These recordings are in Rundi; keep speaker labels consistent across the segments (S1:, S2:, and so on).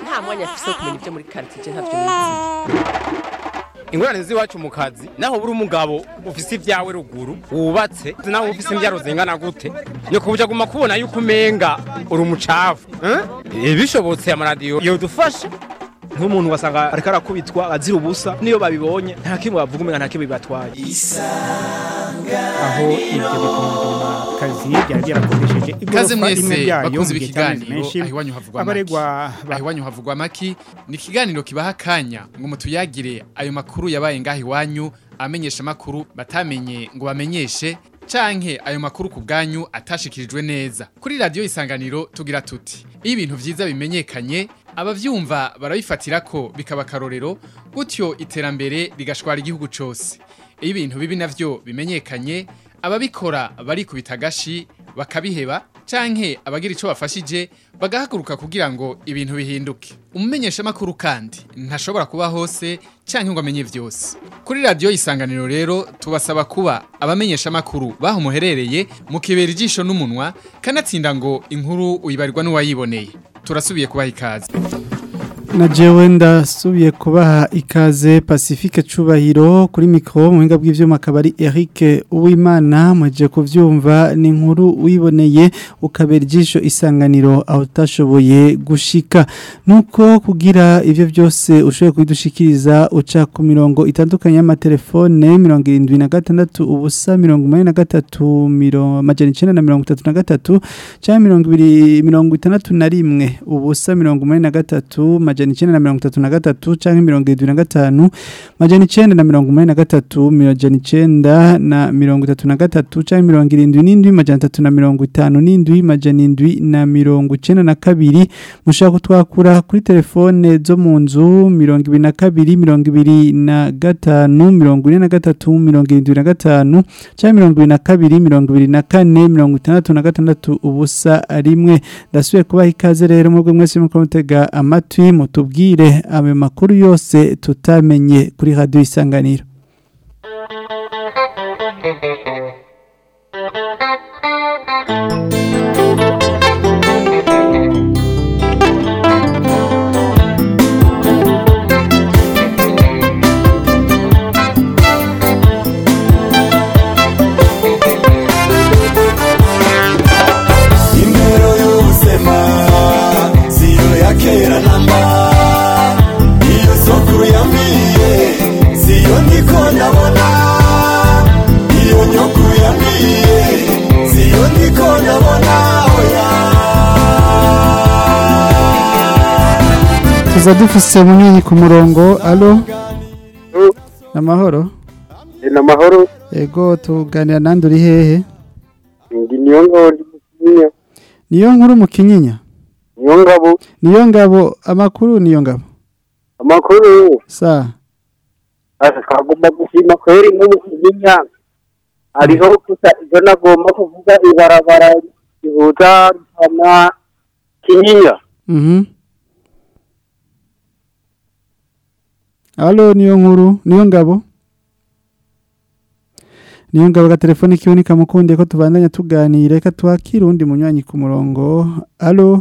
S1: nta mwanya afise wo kumenya ibyo muri quartier ntavyo nizi
S2: ingorane z'iwacu mu kazi naho buri umugabo ufise ibyawe ruguru wubatse naho ufise imbyaro zingana gute ni kubuja guma kubona yuko umenga uri umucafu eh? bishobotse amaradiyo yodufasha
S3: nk'umuntu wasanga ariko arakubitwa azira ubusa niyo babibonye nta kimwe bavuga umenga nta kimwe bibatwaye
S4: aho ibyo bituma kazi byari byarakoresheje
S5: Kaze
S4: igorofa rimwe
S5: mwese
S4: ryayo
S5: bakunze
S4: mu gihe cy'amezi
S5: ibikiganiro
S4: menshi
S5: aho iwanyu havugwa
S4: abaregwa
S5: amaki aho iwanyu havugwa amaki ni ikiganiro kibaha akanya ngo mutuyagire ayo makuru yabaye ngaho iwanyu amenyesha amakuru batamenye ngo bamenyeshe canke ayo makuru ku bwanyu atashikirijwe neza kuri radiyo isanganiro tugira tuti iyo ibintu vyiza bimenyekanye abavyumva barabifatira ko bikaba akarorero gutyo iterambere rigashwara igihugu cose iyo ibintu bibi navyo bimenyekanye ababikora barikubita agashi bakabiheba canke abagira ico bafashije bagahaguruka kugira ngo ibintu bihinduke umumenyeshamakuru kandi ntashobora kuba hose canke ngo amenye vyose kuri radiyo isanganiro rero tubasaba kuba abamenyeshamakuru baho muherereye mukibera ijisho n'umunwa kanatsinda ngo inkuru uyibarirwa n'uwayiboneye turasubiye kubaha ikaze
S6: na jewe ndasubiye kubaha ikaze Pacifique Cubahiro kuri mikro mu buhinga bw'ivyuma akaba ari Eric Uwimana muje kuvyumva ni inkuru wiboneye ukabera ijisho isanganiro aho utashoboye gushika nuko kugira ivyo byose ushoboye kubidushikiriza uca ku mirongo itandukanye y'amatelefone mirongo irindwi na gatandatu ubusa mirongo umunani na gatatu miro- amajana icenda na mirongo itatu na gatatu canke mirongo ibiri mirongo itandatu na rimwe ubusa mirongo umunani na gatatu majana icenda na mirongo itatu na gatatu canke mirongo irindwi na gatanu majana icenda na mirongo umunani na gatatu majana icenda na mirongo itatu na gatatu canke mirongo irindwi n'indwi majana atatu na mirongo itanu n'indwi majana indwi na mirongo icenda na kabiri mushaka kutwakura kuri telefone zo mu nzu mirongo ibiri na kabiri mirongo ibiri na gatanu mirongo ine na gatatu mirongo irindwi na gatanu canke mirongo ibiri na kabiri mirongo ibiri na kane mirongo itandatu na gatandatu ubusa rimwe ndasubiye kubaha ikaze rero mwebwe mwese muko mutega amatwi mutubwire ayo makuru yose tutamenye kuri radio isanganiro
S7: Imero y'ubuzima siyo ya kera namba iyo sokuru yambwiye siyo ndiko ndabona iyo nyokuru yambwiye siyo ndiko ndabona oya
S6: tuza dufise munyinyi ku murongo alo amahoro
S8: ni amahoro
S6: ego tuganira nandi uri hehe
S8: ndi niyo ngabo ndi mukinyinya
S6: niyo nkuru mu kinyinya
S8: niyo ngabo
S6: niyo ngabo amakuru niyo ngabo
S8: amakuru
S6: sa
S8: twagomba gushima kweri nko mu kinyinya hariho gusa ibyo nagomba kuvuga ibarabara rihuza rutana kinyinya
S6: mhm alo niyo nkuru niyo ngabo niyo ngabo ga telefone kiwe nikamukunde ko tubandanya tuganira reka twakire undi munywanyi ku murongo alo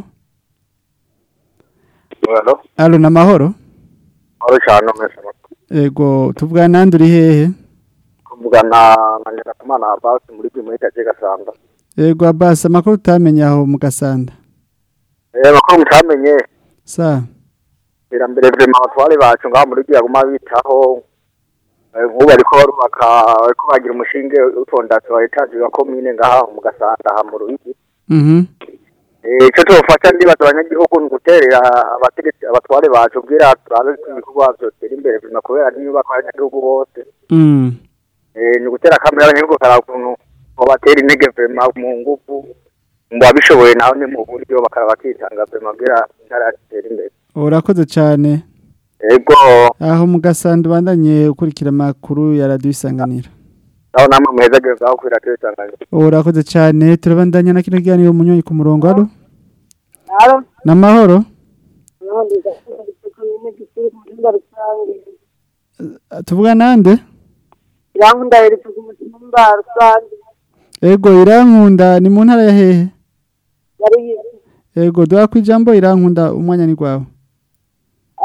S8: Halo,
S6: alo namahoro
S8: halo cyane mwese
S6: ego tuvugana nandi uri hehe
S8: kuvugana na Nyirakamana Abbas muri Bimwe Gace Gasanda.
S6: ego abasi amakuru utamenye aho mu gasanda
S8: Eh bakuru mutamenye
S6: sa
S8: iterambere vrema abatware bacu ngaho muri Giyaguma bitaho Eh, nk'ubu ariko barubaka ariko bagira umushinge utondatse wa etaje wa komine ngaha mu Gasanda ha mu Ruyigi.
S6: mhm
S8: Eh ico tofata ndibaza abanyagihugu ni guterera abategetsi abatware bacu bwira turabe ko ibikorwa vyotera imbere vrema kubera n'inyubako y'abanyagihugu bose.
S6: mm
S8: Eh ni gutera kamera abanyagihugu karakuntu batera intege vrema mu nguvu ngo abishoboye naho ni mu buryo bakaba bakitanga vrema bwira intara yatera imbere.
S6: urakoze cyane
S8: Ego
S6: aho mu gasanda ubandanye ukurikira amakuru ya radio isanganiro
S8: aho namwe muhezageze aho kwira tuyitanganye.
S6: urakoze cyane turabandanya na kino kiganiro munywanyi ku murongo alo
S9: Halo,
S6: namahoro
S9: nundi komine gisuru ku mutumba rusange.
S6: tuvuga nande
S9: Irankunda yerekeza ku mutumba rusange.
S6: ego irankunda ni mu ntara ya hehe
S9: Yari
S6: ego duha ku ijambo irankunda umwanya ni gwawe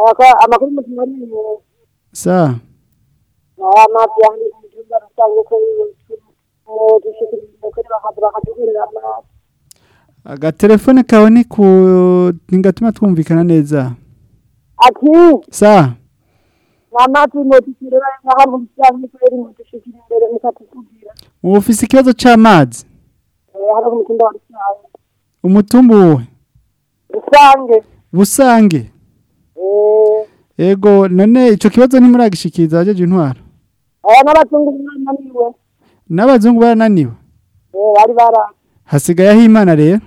S9: Aka- amakuru mutima ari inyuma
S6: sa
S9: aya mazi yandi mu cyumba rusange ko dushikiriza kuri bakadu bakatugurira amazi
S6: agatelefone kawe ni ku ntigatuma twumvikana neza
S9: ati
S6: sa
S9: nta mazi mutukirira ngaha mu rusange kubera mudushikira imbere mukatubwira
S6: ubu ufise ikibazo c'amazi
S9: hano ku mutumba wa rusange
S6: umutumbu uwe
S9: rusange
S6: busange
S9: eh
S6: ego none ico kibazo ntimuragishikiriza abajeje intwaro
S9: aya n'abazungu bananiwe
S6: n'abazungu barananiwe
S9: eh bari bara
S6: hasigayeho imana rero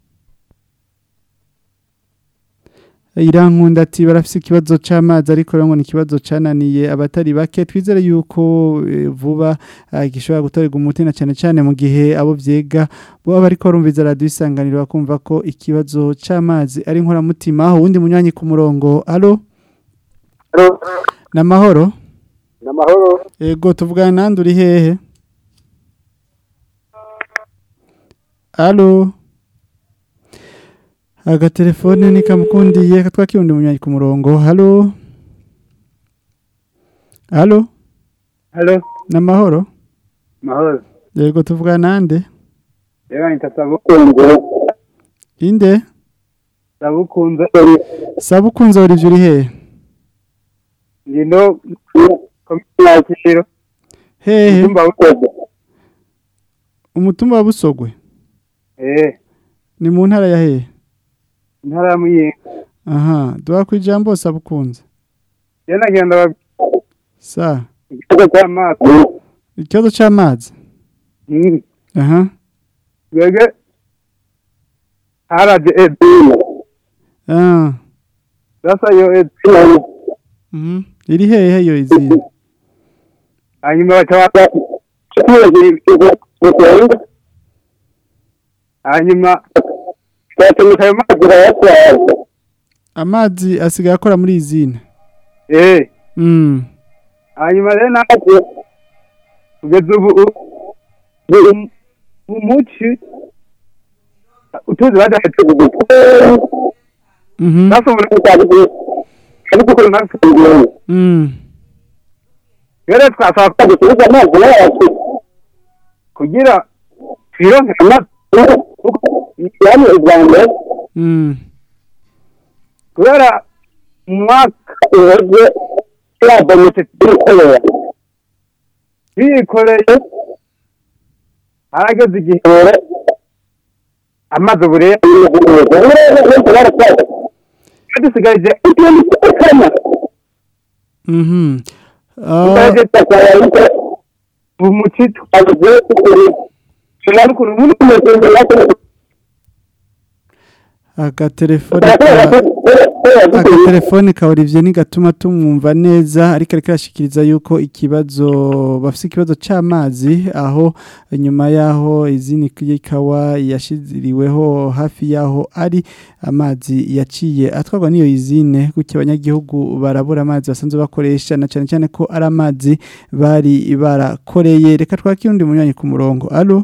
S6: irankunda ati barafise ikibazo c'amazi ariko rero ngo ni ikibazo cananiye abatari bake twizere yuko eh, vuba ah, gishobora gutorerwa umuti na cane cane mu gihe abo vyiga boba bariko barumviza radiyo isanganiro bakumva ko ikibazo c'amazi ari inkoramutima aho uwundi munywanyi ku murongo alo namahoro
S8: namahoro
S6: ego tuvugana nande uri hehe alo agatelefone nikamukundiye katwakira undi munywanyi ku murongo halo halo
S10: Halo,
S6: namahoro
S10: mahoro.
S6: yego tuvugana nande
S10: Reba nitasabukunze.
S6: inde
S10: Sabukunze.
S6: sabukunze uri uri hehe
S10: Ngino komikiro.
S6: hehe
S10: Tumba ukoze.
S6: umutumba wa busogwe
S10: Eh,
S6: ni mu ntara ya hehe
S10: ntara muye.
S6: aha duha ku ijambo sabukunze
S10: Yana genda ba
S6: sa
S10: ikigo cy'amazi.
S6: ikibazo c'amazi
S10: Mm.
S6: aha
S10: Wege haraje edina.
S6: ah
S10: Sasa yo edina.
S6: mhm iri hehe yo izina
S10: Hanyuma bakaba kikiye Hanyuma twatumika ayo mazi bayatwaye.
S6: amazi asigaye akora muri izina
S10: Eh,
S6: mm
S10: hanyuma rero natwe kugeza ubu u- umuci utuzi badafite
S6: mhm
S10: nasubira ariko kuri natwe
S6: mm
S10: rero twasaba ko dusubiza amazi yacu kugira twironke amazi yani ijambo
S6: mm
S10: kubera mu mwaka uheze turabonetse turikorera twikoreye harageze igihe amazi ubu rero dusigaje utundi kanya
S6: mhm ah
S10: dusigaje twasaba umuci twabuze tunari ukuntu umuntu umeze
S6: agatelefone ka agatelefone ka Olivier nigatuma tumwumva neza ariko ariko arashikiriza yuko ikibazo bafise ikibazo c'amazi aho nyuma yaho izini y'ikawa yashiziriweho hafi yaho ari amazi yaciye atwarwa n'iyo izine kuko abanyagihugu barabura amazi basanzwe bakoresha na cyane cyane ko ari amazi bari barakoreye reka twakire undi munywanyi ku murongo alo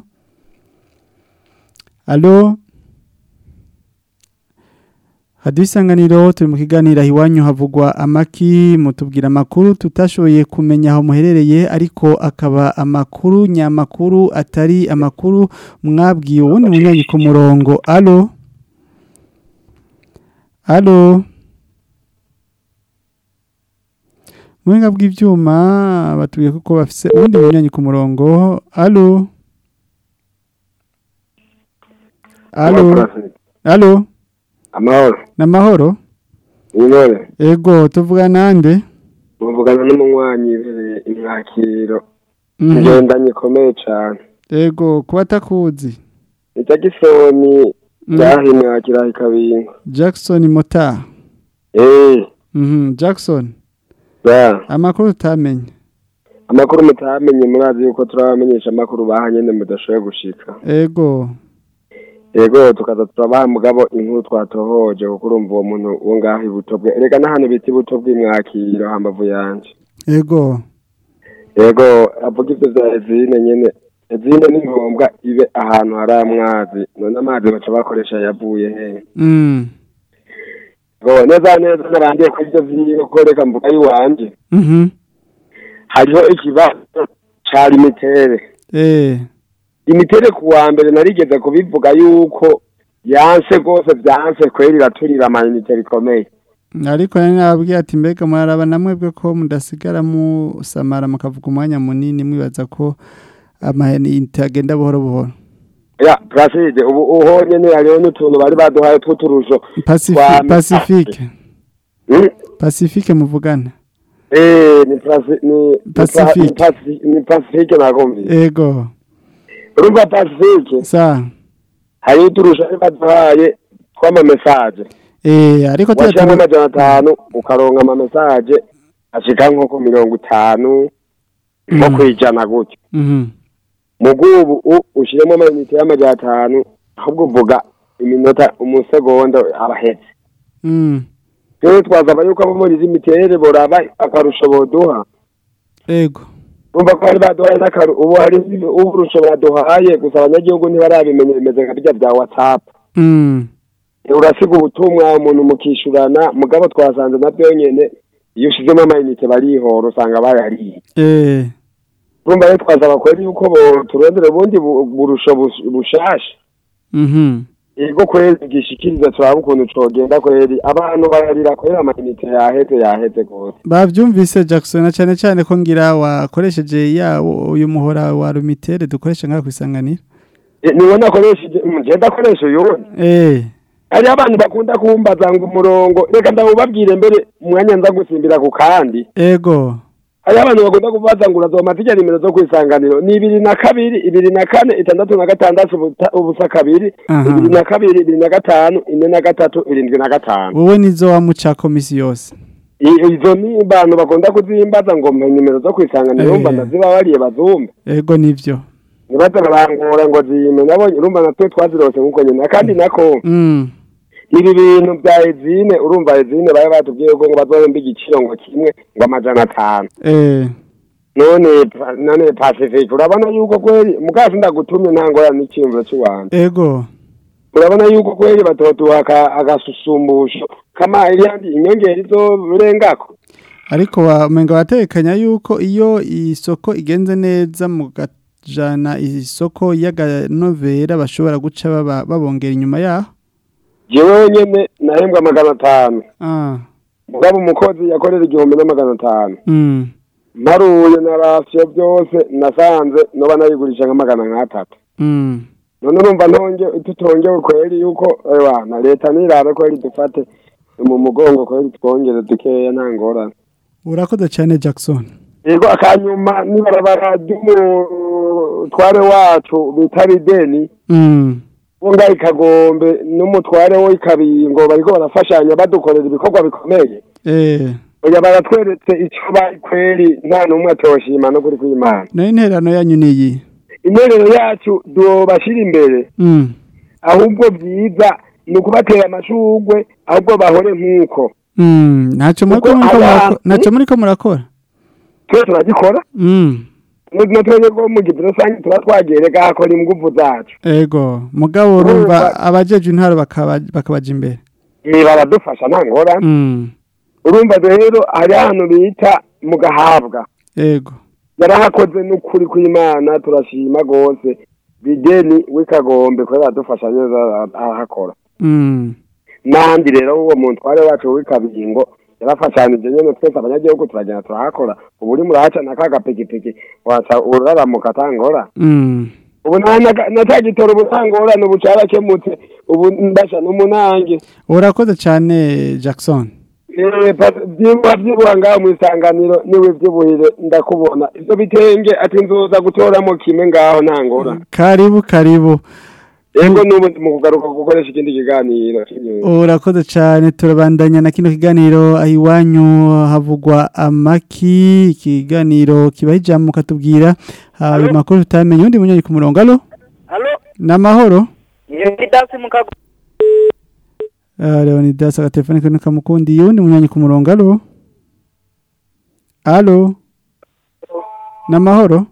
S6: alo hadiyo isanganiro turi mu kiganiro aho iwanyu havugwa amaki mutubwira amakuru tutashoboye kumenya aho muherereye ariko akaba amakuru nyamakuru atari amakuru mwabwiye uwundi munywanyi ku murongo alo alo muhinga bw'ibyuma batubwiye ko bafise uwundi munywanyi ku murongo alo alo alo
S11: amahoro
S6: namahoro
S11: intore
S6: ego tuvuga nande
S11: muvugana n'umunywanyi ibereye imwakiro
S6: Mhm.
S11: ngendanye ikomeye cane
S6: ego kuba atakuzi
S11: ija gisoni
S6: Mhm.
S11: ryaha imwakira ikabingo
S6: Jackson Mota
S11: eh
S6: mhm Jackson
S11: ba
S6: amakuru utamenye
S11: amakuru mutamenye murazi yuko turabamenyesha amakuru baha nyene mudashoboye gushika
S6: ego
S11: yego tukaza turabaha mugabo inkuru twatohoje kuko urumva uwo muntu wo ngaho ibuto bwe erega n'ahantu bita ibuto bw'imwakiro hambavu yanje
S6: ego
S11: yego avuga ivyo vya ezine nyene ezine ni ngombwa ibe ahantu hari amazi none amazi baca bakoresha yavuye he
S6: mm
S11: ngo neza neza narangiye kuri ibyo vyiwe ko reka mvuga iwanje
S6: Mhm.
S11: hariho ikibazo ca limitere
S6: Eh.
S11: imitere ku wa mbere narigeze kubivuga yuko yanse rwose byanse kweri iraturira amayinite rikomeye
S6: ariko nari nababwiye ati mbega muraraba namwebwe ko mudasigara musamara mukavuga umwanya munini mwibaza ko amayinite agenda buhoro buhoro
S11: ya Placide ubu uhonye ni hariho n'utuntu bari baduhaye tw'uturusho
S6: Pacifi-
S11: twa
S6: pacifique
S11: Hmm?
S6: pacifique muvugana
S11: Eh, ni Placi- ni
S6: Pacifique.
S11: ni Paci- ni Pacifique nakumvise
S6: ego
S11: urumva Pacifique
S6: sa
S11: hari uturusho bari baduhaye tw'amamesaje
S6: eh ariko
S11: washyiramo
S6: tuyatanga
S11: amajana atanu ukaronka amamesaje ashika nko ku mirongo itanu nko
S6: Mhm.
S11: kwijana gutyo
S6: mhm
S11: mugubu u ushiremo amayinite y'amajana atanu ahubwo uvuga iminota umusegonda abahetse
S6: mm
S11: rero twasaba yuko abo muri izi miterere boraba akarusho boduha
S6: ego
S11: urumva ko bari baduhaye n'akaru ubu hari uburusho baduhaye gusa abanyagihugu ntibarabimenya bimeze nka bijya bya whatsapp
S6: mm
S11: urasiga ubutumwa umuntu mukishurana mugabo twasanze nabyo nyene iyo ushizemo amayinite barihora usanga bayariye
S6: eh
S11: urumva rero twasaba kweri yuko bo turondera ubundi bu- burusho bus- bushasha
S6: mhm
S11: ego kweri gishikiriza turaba ukuntu cogenda kweri abantu bararira kweri amayinite yaheze yaheze gose
S6: bavyumvise Jackson na cyane cyane ko ngira wakoresheje yawo uyu muhora wa rumitere dukoresha ngaho kwisanganira
S11: E, niwe nakoresheje je ndakoresha uyundi
S6: eh
S11: hariho abantu bakunda kumbaza ngo umurongo reka ndawubabwire mbere umwanya nza gusimbira ku kandi
S6: ego
S11: hariho abantu bakunda kubaza ngo urazoma zijya nimero zo kwisanganiro ni ibiri na kabiri ibiri na kane itandatu na gatandatu ubuta- ubusa kabiri
S6: Aha.
S11: ibiri na kabiri ibiri na gatanu ine na gatatu irindwi na gatanu
S6: wowe nizo wamuca komisi yose
S11: I- izo ni abantu bakunda kuzimbaza ngo mpa nimero zo kwisanganiro
S6: Eh.
S11: urumva ndaziba bariye bazumve
S6: ego nivyo
S11: ntibaze barangora ngo zime nabonye urumva natwe twazirose nk'uko nyine kandi nako
S6: mm
S11: ibi bintu bya ezine urumva ezine bari batubwiye ko ngo bazohemba igiciro ngo kimwe ngo amajana atanu
S6: eh
S11: none pa- none pacifique urabona yuko kweri mukazi ndagutumye nta ngorane n'icyiyumviro cy'uwanjye
S6: ego
S11: urabona yuko kweri batotuha aka- agasusumbusho kama iriandi inyongera izorengako
S6: ariko wamenga watekanya yuko iyo isoko igenze neza mugajana isoko y'aganovera bashobora guca baba babongera inyuma yaho
S11: jewe nyene nahembwa magana atanu
S6: ah
S11: mugabo umukozi yakorera igihumbi n'amagana atanu
S6: mm
S11: mparuye na rasiyo byose nasanze noba nayigurisha nka magana nk'atatu
S6: mm
S11: none urumva ntonge tutongewe kweri yuko ewa na leta nirabe kweri dufate mu mugongo kweri twongere dukeya nta ngorane
S6: urakoze cyane Jackson
S11: yego akanyuma n'ibarabara ry'umutware wacu bita rideni
S6: mm
S11: wo ngaho ikagombe n'umutware wo ikabingo bariko barafashanya badukorera ibikorwa bikomeye
S6: eh
S11: oya baratweretse icyo bari kweri nta n'umwe atoshima no kuri kw'imana
S6: nayo interano yanyu niyi
S11: interero yacu dobashira imbere
S6: mm
S11: ahubwo byiza ni ukubatera amashugwe ahubwo bahore nk'uko
S6: mm ntacyo muri ko
S11: Kuko
S6: muriko
S11: abantu-
S6: murakora ntacyo muri ko murakora
S11: twe turagikora
S6: mm
S11: na twebwe ko mu gihe rusange tuba twagereka hakora ingufu zacu
S6: ego mugabo urumva abajeje intaro bakaba bakabaja imbere
S11: ni baradufasha nta ngorane
S6: mm
S11: urumva rero hari ahantu bita mu gahabwa
S6: ego
S11: yarahakoze n'ukuri kw'imana turashima rwose bideni w'ikagombe kubera aradufasha neza arahakora
S6: mm
S11: n'ahandi rero uwo mutware wacu w'ikabingo yarafashanije nyene twese abanyagihugu turagenda turahakora ubu uri murahaca na ka gapikipiki waca uraramuka atangora
S6: mm
S11: ubu nta na- na ca gitoro ubu nta ngorane ubu carakemutse ubu ndasha n'umunange
S6: urakoze cyane Jackson
S11: Eh, pa- vyibuha vyibuha ngaho mw'isanganiro niwe vyibuhire ndakubona ivyo bitenge ati nzoza gutoramo kimwe ngaho nta ngorane
S6: karibu karibu
S11: ego n'ubu ndi mu kugaruka gukoresha ikindi kiganiro
S6: urakoze cyane turabandanya na kino kiganiro aho iwanyu havugwa amaki ikiganiro kibaho ijambo mukatubwira ayo makuru tutamenye undi munyanya ku murongo alo
S12: Halo,
S6: ni amahoro
S12: ni dasi mukago.
S6: Ah, leonidas agatelefone kari kamukundiye undi munyanya ku murongo alo alo ni amahoro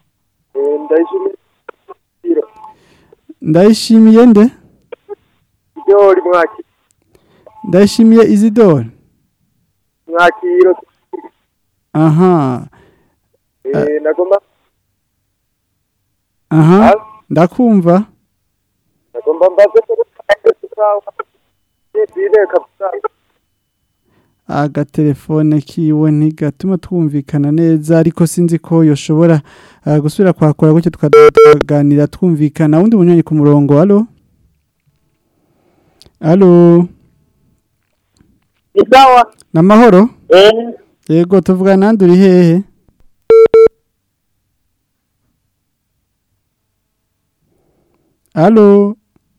S12: Ndayishimiye
S6: ndayishimiye nde
S12: ibyo uri mwaki.
S6: ndashimiye Isidore
S12: mwakiro
S6: aha
S12: eh nagomba
S6: aha ndakumva
S12: nagomba mbaze Dile kabisa
S6: agatelefone kiwe ntigatuma twumvikana neza ariko sinzi ko yoshobora ah, gusubira kwakora gutyo tukaganira twumvikana wundi munywanyi ku murongo alo alo
S10: Isawa.
S6: namahoro
S10: Eh.
S6: yego tuvugana nandi uri hehe alo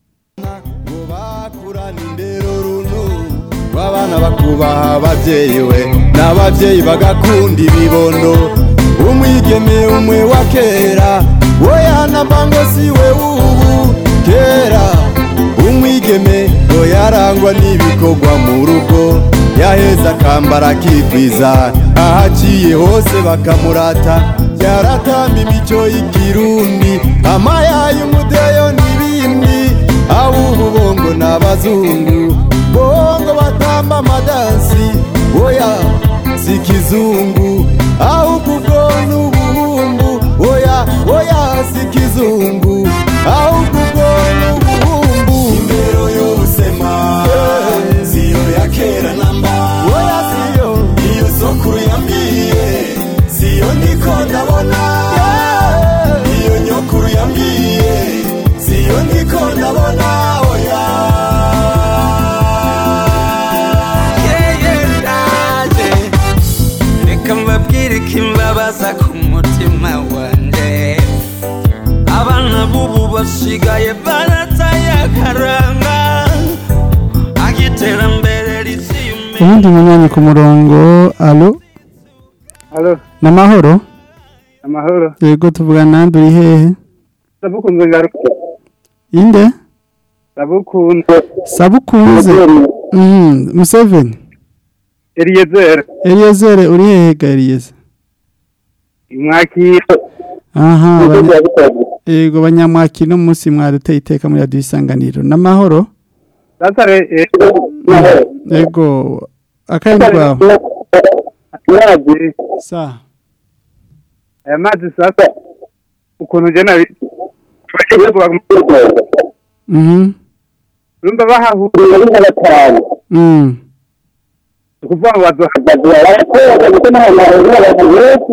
S7: w'abana bakubaha ababyeyi we n'ababyeyi bagakunda ibibondo umwigeme umwe wa kera woya na bango si we w'ubu kera umwigeme ngo yarangwa n'ibikorwa mu rugo yaheza akambara akikwiza ahaciye hose bakamurata yaratamba imico y'ikirundi amayaye umudeyo n'ibindi abubu bongo n'abazungu bongo batamba amadansi oya si kizungu ahubwo ubwo n'ubuhumbu oya oya si kizungu ahubwo ubwo n'ubuhumbu imbero y'ubusema siyo ya kera namba oya siyo iyo sokuru yambwiye siyo ndiko ndabona iyo nyokuru yambwiye siyo ndiko ndabona oya
S13: ndaje reka mbabwire ko imbabaza ku mutima wanjye abana b'ubu basigaye barataye akaranga agiterambere riziyume
S6: ubundi munywanyi ku murongo alo
S12: Alo
S6: namahoro
S12: amahoro
S6: yego tuvugana nandi uri hehe
S12: ndabukunze ngaruka
S6: inde
S12: ndabukunze
S6: sabukunze Mhm, museveni
S12: Eliezer
S6: eliyezere uri hehe ga eliyeze
S12: mwakiro
S6: aha banya- yego banyamwaki no munsi mwaduteye iteka muri radiyo isanganiro n'amahoro
S12: Sasare eh
S6: yego akandi rwawe
S12: amazi
S6: sa
S12: aya mazi sasa ukuntu je nabi
S6: mhm
S12: urumva bahahuriye ari nka batanu
S6: mm
S12: ni ukuvuga ngo bazohagaze barakoraga kuko nta mahoro y'abantu benshi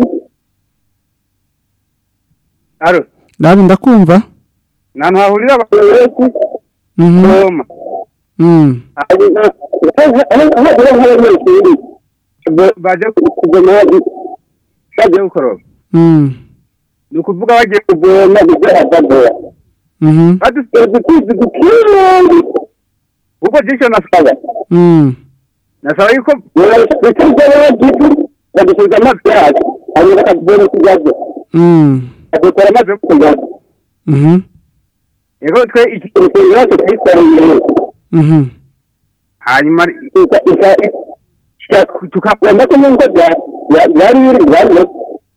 S12: aro
S6: ndabi ndakumva
S12: ni ahantu hahurira abantu benshi
S6: mhm
S12: Roma
S6: mm
S12: hagira nk'abanyeshuri baje kuvoma bagiye gukoroba
S6: mm
S12: ni ukuvuga bagiye kuvoma bigaragara
S6: mhm
S12: badufite udukuzi dukingi ubwo jisho nasaba
S6: mm
S12: nasaba yuko bikurya bagize badusubiza amazi yacu hanyuma bakatubona ikibazo
S6: mm
S12: bakadukora amazi yo kunywa
S6: mhm
S12: yego twe iki kintu yose twikoreye
S6: mhm
S12: hanyuma tukakunda ko nubwo byari biri byari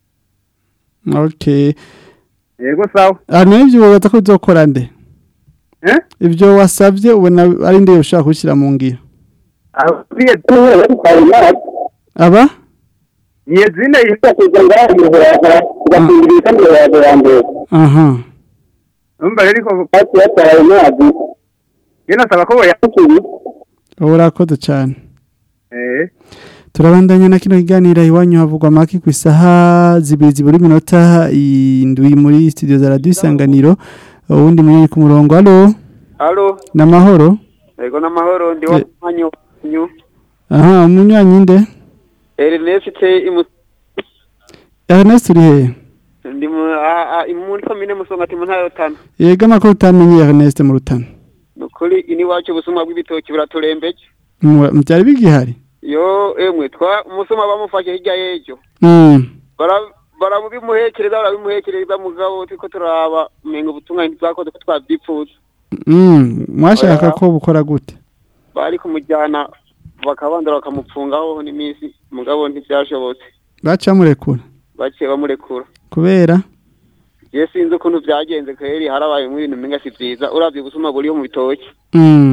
S6: okay
S12: yego sawa
S6: hano ibyo wibaza ko uzokora nde
S12: eh
S6: ibyo wasabye ubona ari nde ushaka gushyira mu ngiro
S12: abiye tuwe batwaye amazi
S6: aba
S12: niye zine yifashishije ngaho muhora gakingira kandi yaje yambere
S6: aha
S12: umva rero ko bati yatwaye amazi yena saba ko yakukiri
S6: urakoze cyane
S12: eh
S6: turabandanya na kino kiganiro iwanyu havugwa amaki ku isaha zibiri zibura iminota indwi muri studio za radiyo isanganiro uwundi munini ku murongo alo
S14: Halo,
S6: ni amahoro
S14: ego n'amahoro ndi
S6: Eh.
S14: wa manyo nyu.
S6: aha umunywanyi nde
S14: Ernest imu
S6: ernest uri hehe
S14: ndi mu a a muri komine musongati mu ntara rutana.
S6: yega amakuru utamenye ernest mu rutana
S14: Nukuri ini wacu busuma bw'ibitoki buraturembeje.
S6: Mu- byari bigihari
S14: Yo emwe twa umusuma bamufashe hirya y'ejo.
S6: Mm,
S14: Bara barabimuhekereza barabimuhekereza mugabo tiko turaba umenga ubutungane bwakoze ko twabyipfuza.
S6: mm, mwashaka
S14: Oya.
S6: ko bukora gute
S14: Bari kumujyana bakabandura bakamupfungaho n'iminsi mugabo ntibyashobotse.
S6: baca murekura
S14: Baciye bamurekura.
S6: kubera
S14: Je sinzi ukuntu byagenze kweri harabaye mu ibintu menga si byiza uravye ubusuma buriho mu bitoki
S6: Mm,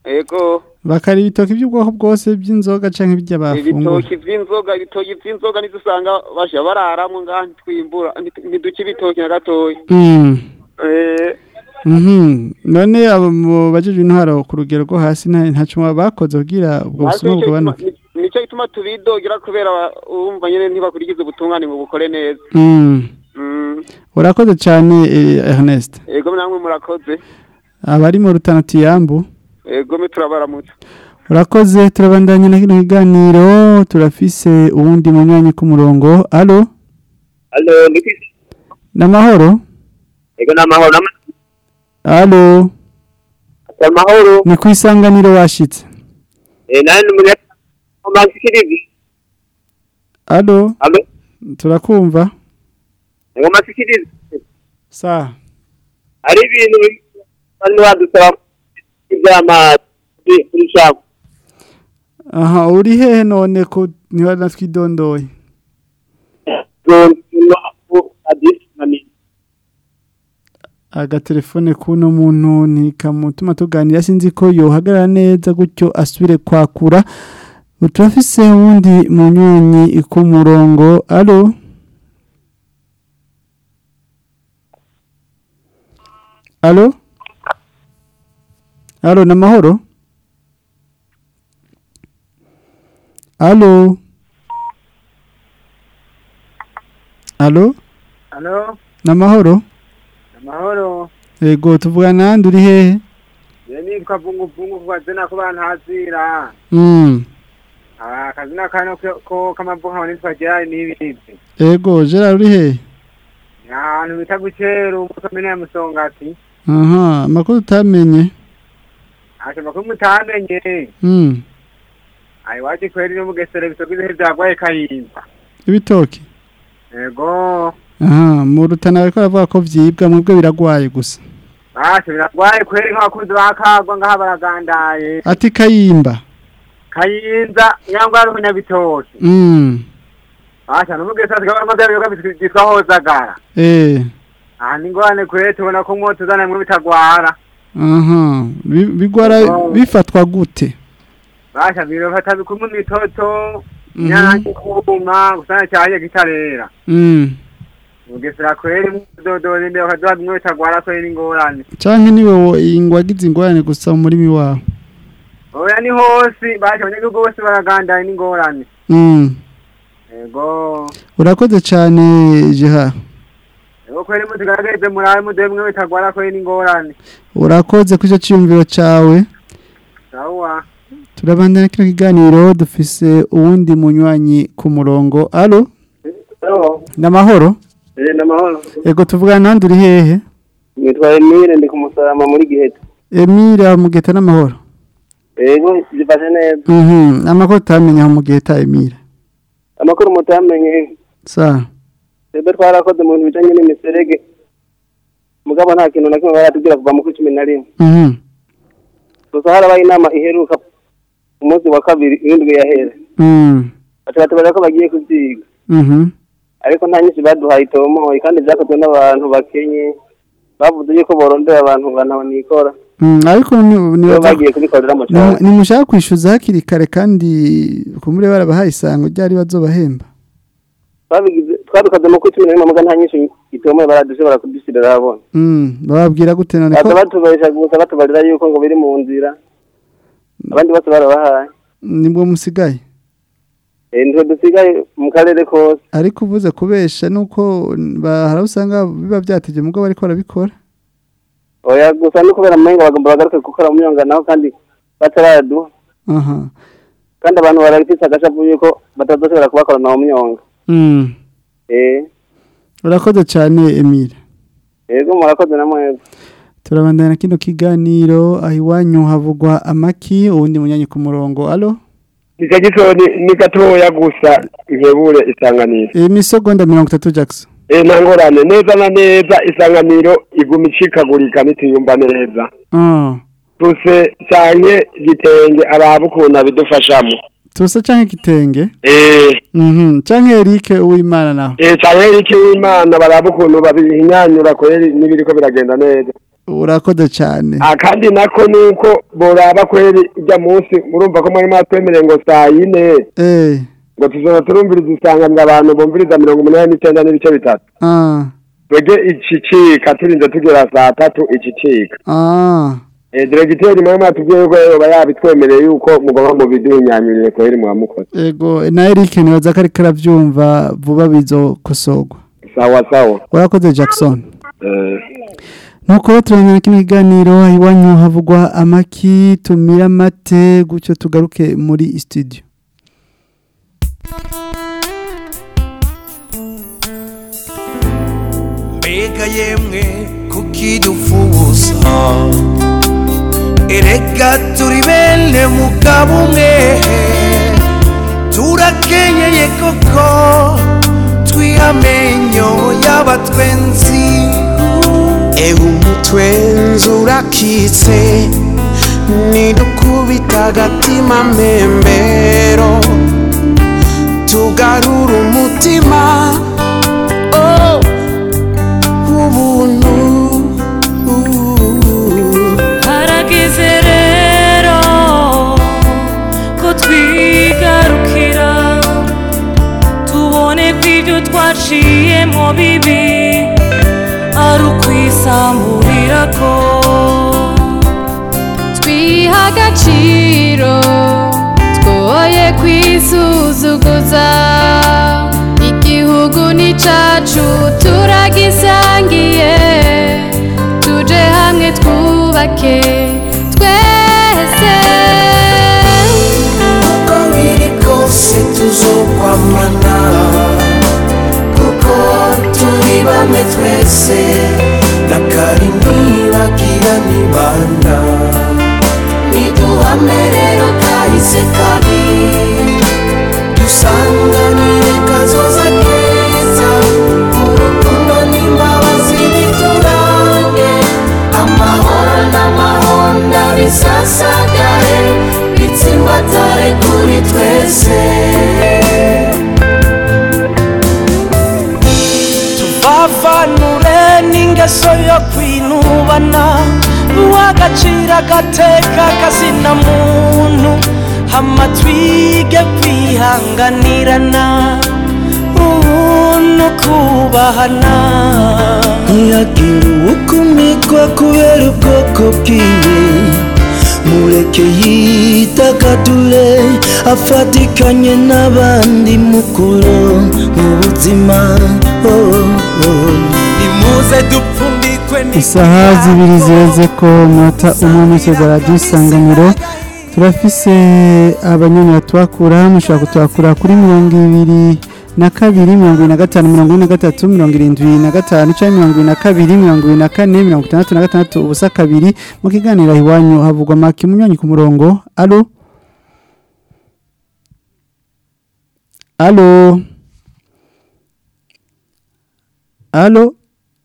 S14: ego
S6: bakari ibitoki by'ubwoko bwose by'inzoga canke ibyo bafungura
S14: ibitoki vy'inzoga ibitoki vy'inzoga nizo usanga basha bararamwo ngaha ntitwimbura nti- ntiduca ibitoki na gatoya
S6: Mm.
S14: Eh,
S6: Mhm. none abo mu bajejwe intwaro ku rugero rwo hasi nta ntaco bakoze kugira ubwo
S14: ariko
S6: busuma
S14: nico gituma-
S6: bugabanuke
S14: ni- nico gituma tubidogera kubera ba- urumva nyene ntibakurikiza ubutungane ngo bukore neza
S6: Mm.
S14: Mm.
S6: urakoze cyane eh, Ernest
S14: ego namwe murakoze
S6: abari mu rutana tuyambu
S14: ego me turabaramutse
S6: urakoze turabandanya na kino kiganiro turafise uwundi munywanyi ku murongo alo
S10: Halo, ndiki
S6: namahoro
S10: ego namahoro nama
S6: alo
S10: amahoro
S6: ni ku isanganiro washitse
S10: eh nani munya masikirizi
S6: alo
S10: alo
S6: turakumva
S10: ego masikirizi
S6: sa
S10: hari ibintu bari badusaba iby'amazi kuri shabu
S6: aha uri hehe none ko niba natwidondoye
S10: zonno adisi nani
S6: agatelefone k'uno muntu ntikamutuma tuganira sinzi ko yohagarara neza gutyo asubire kwakura turafise wundi munywanyi ku murongo alo alo alo namahoro alo alo
S15: Halo,
S6: namahoro
S15: amahoro.
S6: Ego tuvugana nandi uri hehe?
S15: Je nitwa Bungu Bungu kwa zina ko bantazira.
S6: Mm.
S15: Ah, kazina kano ko- ko kamavuka ngo nitwa Gerard nibizi.
S6: Ego Gerard uri hehe?
S15: Ahantu bita guceru mu komine ya Musongati.
S6: Aha, makuru utamenye.
S15: Ati makuru mutamenye.
S6: Mm.
S15: Ai waje kweri no mugesera bisogize byagwaye kayimba.
S6: Ibitoki.
S15: Ego.
S6: Aha, mu rutana bariko baravuga ko vyibwa mwebwe biragwaye gusa.
S15: Ati biragwaye kweri nk'abakunzi bakagwa ngaha baragandaye.
S6: Ati kayimba.
S15: Kayinza nyangwa ari umunyabitoki.
S6: Mm.
S15: Ati n'umugesera tukaba magari yoga bitwa hozagara.
S6: Eh.
S15: aha ni ngwane kure tubona ko mwo tuzana mwe bitagwara
S6: Aha, bi- bigwara
S15: Ego.
S6: bifatwa gute?
S15: basha biro fata bikumu mitoto
S6: Mhm.
S15: nyanki kuma gusana cyaje gitarera
S6: Mm.
S15: mugesera kweri mudodora imbere bakaduha bimwe bitagwara kweri ingorane
S6: Canke niwe wo- ingwagize ingorane gusa mu murimi wawe.
S15: oya ni hose basha abanyagihugu bose baragandaye n'ingorane
S6: Mm.
S15: ego
S6: Urakoze cyane Jeha.
S15: ego kweri mutugaragarize murabe muduhe bimwe bitagwara kweri n'ingorane
S6: Urakoze kuri icyo cyiyumviro cawe.
S15: sawa
S6: Turabandana kino kiganiro dufise uwundi munywanyi ku murongo. Alo? Namahoro?
S10: eh namahoro
S6: Ego tuvugana nandi uri hehe?
S10: nitwa Emile ndi kumusarama muri giheta
S6: Emira mugeta n'amahoro.
S10: ego zifashe neza
S6: Mhm, amakuru utamenya mu geta Emira.
S10: amakuru mutamenye
S6: Sa.
S10: twebwe twarakoze mu bintu bijanye n'imiserege mugabo nta kintu na kimwe baratubwira kuva mu kuri cumi na rimwe
S6: Mhm.
S10: gusa harabaye inama iheruka ku munsi wa kabiri irindwi yahera
S6: Mhm.
S10: baca batubwira ko bagiye kuvyiga
S6: Mhm.
S10: ariko nta nyinshi baduhaye itomoye kandi vyakozwe n'abantu bakenye bavuze yuko borondera abantu ngana nikora
S6: Mm, ariko ni
S10: nibo
S6: nibaza
S10: bagiye kubikorera mu
S6: ni-
S10: cyaro
S6: nimushaka kwishyuza hakiri kare kandi kumure barabahaye isango ryari bazobahemba.
S10: twabigize twabikoze mu kuri cumi na rimwe muga nta nyinshi itomoye baradushobora kudushyirira abona
S6: Mm, bababwira gute none ko
S10: baza batubesha gusa batubarira yuko ngo biri mu nzira abandi bose barabahaye
S6: nibwo musigaye.
S10: Eh, nitwe dusigaye mu karere kose
S6: Ariko uvuze kubesha nuko bahara usanga biba byateje mugabo bariko barabikora.
S10: oya gusa ni kubera amenga bagomba bagaruke gukora mu myonga naho kandi bataraduha
S6: Aha.
S10: kandi abantu barafise agashavu yuko batazoshobora kubakorana mu myonga
S6: Mm.
S10: eh
S6: Urakoze cyane Emira.
S10: yego murakoze na mwebwe
S6: Turabandana kino kiganiro aho iwanyu havugwa amaki uwundi munyanyi ku murongo. Alo?
S11: nicyo gitoni ni gatoya gusa nkebure isanganiro
S6: Imisogonda mirongo itatu Jackson.
S11: eh nta ngorane neza na neza isanganiro iguma icikagurika nitiyumva neza
S6: Ah.
S11: tuse cyane gitenge araba ukuntu abidufashamo
S6: Tusa canke kitenge?
S11: eh
S6: Mhm. Canke Eric uwimana naho.
S11: eh cyane iki w'imana baraba ukuntu babihinyanyura kweri n'ibiriko biragenda neza
S6: urakoze cyane
S11: akandi nako nuko boraba kweri ujya munsi murumva ko mwari mwatwemereye ngo saa yine
S6: eh
S11: ngo tuzona turumviriza isanganiro abantu bumviriza mirongo umunani n'icyenda n'ibice bitatu
S6: ah
S11: twebwe icicika turinze tugera saa tatu icicika
S6: ah
S11: Eh, diregiteri mwe mwatubwiye yuko yoba yabitwemereye yuko mugomba mu biduhinyanyurire kweri mwamukoze
S6: ego na Eric nibaza ko ariko arabyumva vuba bizokosorwa
S11: sawa sawa
S6: urakoze Jackson
S11: Eh.
S6: nuko turangana kino kiganiro iwanyu havugwa amaki tumira amate gutyo tugaruke muri studio
S13: mbega yemwe kukidufuza erega turi bene mugabo umwe turakenyeye koko twihamenyo y'abatwenzi ewe umutwenzi urakitse nidukubita agatima mbembero tugarura umutima oh. ubuntu
S16: harageze rero ko twigarukira tubone ko ibyo twaciyemo bibi ari ukwisamburira ko
S17: twiha agaciro twoye kwisuzuguza igihugu ni cacu turagisangiye tuje hamwe twubake twese
S13: uko biri kose tuzokwamana kuko turi bamwe twese nakari ntibagira nibanda niduhame rero kahise kabi dusanganire kazoza keza urukundo n'imbabazi biturange amahoro n'amahonda bisasagare bitsimbatare kuri twese tuvavanure n'ingeso yo kwinubana uw'agaciro agateka kazina muntu hama twige kwihanganirana ubuntu kubahana ntihagire uwukumikwa kubera ubwoko bwiwe mureke yidagadure afatikanye n'abandi mukuru mu buzima oh, oh. nimuze dupfundikwe
S6: isaha zibiri zireze ko umunota umwe n'icyo radiyo isanganiro turafise abanyanya tuhakura mushobora kutuhakura kuri mirongo ibiri na kabiri mirongo ibiri na gatanu mirongo ine na gatatu mirongo irindwi na gatanu cyangwa mirongo ibiri na kabiri mirongo ibiri na kane mirongo itandatu na gatandatu ubusa kabiri mu kiganiro iwanyu havugwa maki munyonyi ku murongo alo alo alo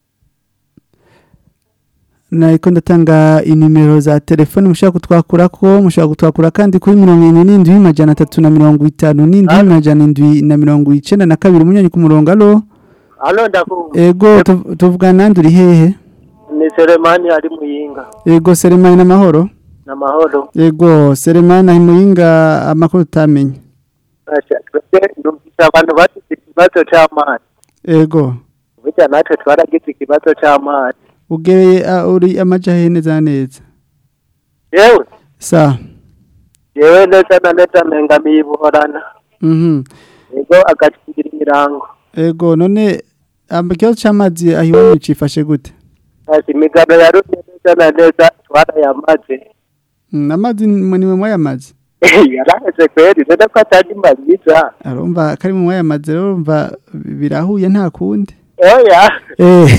S6: nariko ndatanga inimero za telefone mushobora kutwakura ko mushobora kutwakura kandi kuri mirongo irindwi n'indwi majana atatu na mirongo itanu n'indwi majana indwi na mirongo icenda na kabiri munyonyi ku murongo alo
S18: Alo ndakumva.
S6: ego tuv- tuvugana nandi uri hehe
S18: Ni Selemani ari muyinga.
S6: ego seremani n'amahoro
S18: Namahoro.
S6: ego seremani ari muyinga amakuru utamenye
S18: Asha, twebwe numvise abantu bagize ikibazo c'amazi.
S6: ego
S18: Burya natwe twaragize ikibazo c'amazi.
S6: ugereye ah, uri amaja hehe neza na neza
S18: Yewe,
S6: sa
S18: yewe neza na neza mengamiye ibuhorana.
S6: mhm
S18: Ego agacigira imirango.
S6: ego none amba ikibazo c'amazi aho iwanyu cifashe gute
S18: Ati imigano yarumye neza na neza twarayamaze.
S6: Mm, amazi ni mwe mwayamaze
S18: Yaraheze kweri, none ko atari mbiza.
S6: arumva kari mu mwayamaze rero urumva birahuye nta kundi
S18: Oya.
S6: eh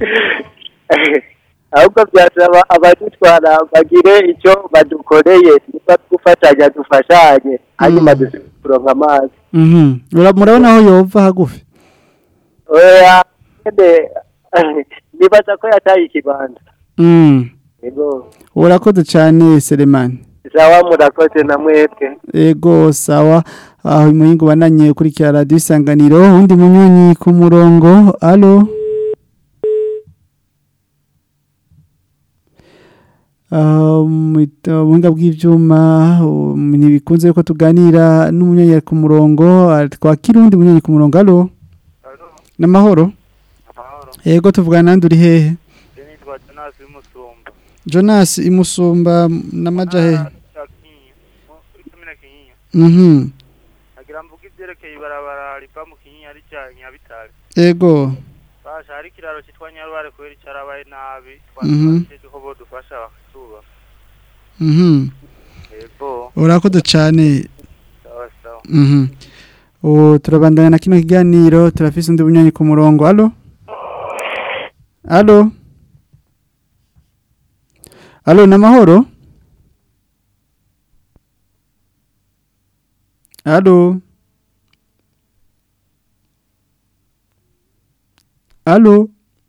S18: ahubwo byasaba abadutwara bagire icyo badukoreye niba gufatanya dufashanye hanyuma dusubire kuronka amazi
S6: mhm Ura- murabona aho yova hagufi
S18: oya nyene nibaza ko yataye ikibanza
S6: mm
S18: ego
S6: urakoze cyane Selemani
S18: sawa murakoze na mwebwe
S6: ego sawa aho imuyingo bananye kurikira radio isanganiro undi munyonyi ku murongo allo Ah, mu ita- buhinga bw'ivyuma um, ntibikunze ko tuganira n'umunyanya ku murongo ah, twakira undi munyanya ku murongo alo n'amahoro yego tuvugana nandi uri hehe
S19: nitwa Jonas w'imusumba
S6: Jonas imusumba n'amaja hehe
S19: komine kinyinya
S6: mhm
S19: agira mvuga ivyerekeye ibarabara riva mu kinyinya rija nyabitare
S6: yego
S19: basha hari ikiraro citwa nyarubare kubera icarabaye nabi
S6: Mhm.
S19: twasabye ko bodufasha bakatuba
S6: mhm
S19: yego
S6: urakoze cyane
S19: sawa sawa
S6: mhm o turabandanya na kino kiganiro turafise undi bunyanya ku murongo alo alo alo n'amahoro alo alo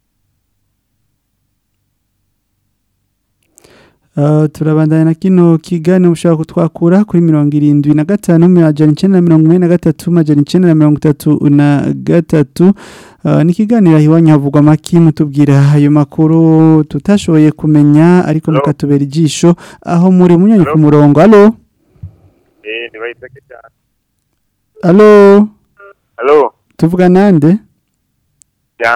S6: Uh, turabandanya na kino kiganiro mushobora kutwakura kuri mirongo irindwi na gatanu majana icenda na mirongo ine na gatatu majana icenda na mirongo itatu na gatatu uh, ni ikiganiro aho iwanyu havugwa amaki mutubwira ayo makuru tutashoboye kumenya ariko mukatubera ijisho aho muri munyanya ku murongo alo
S19: eh nibayiteke cyane
S6: alo
S19: Allo
S6: tuvuga nande
S19: ya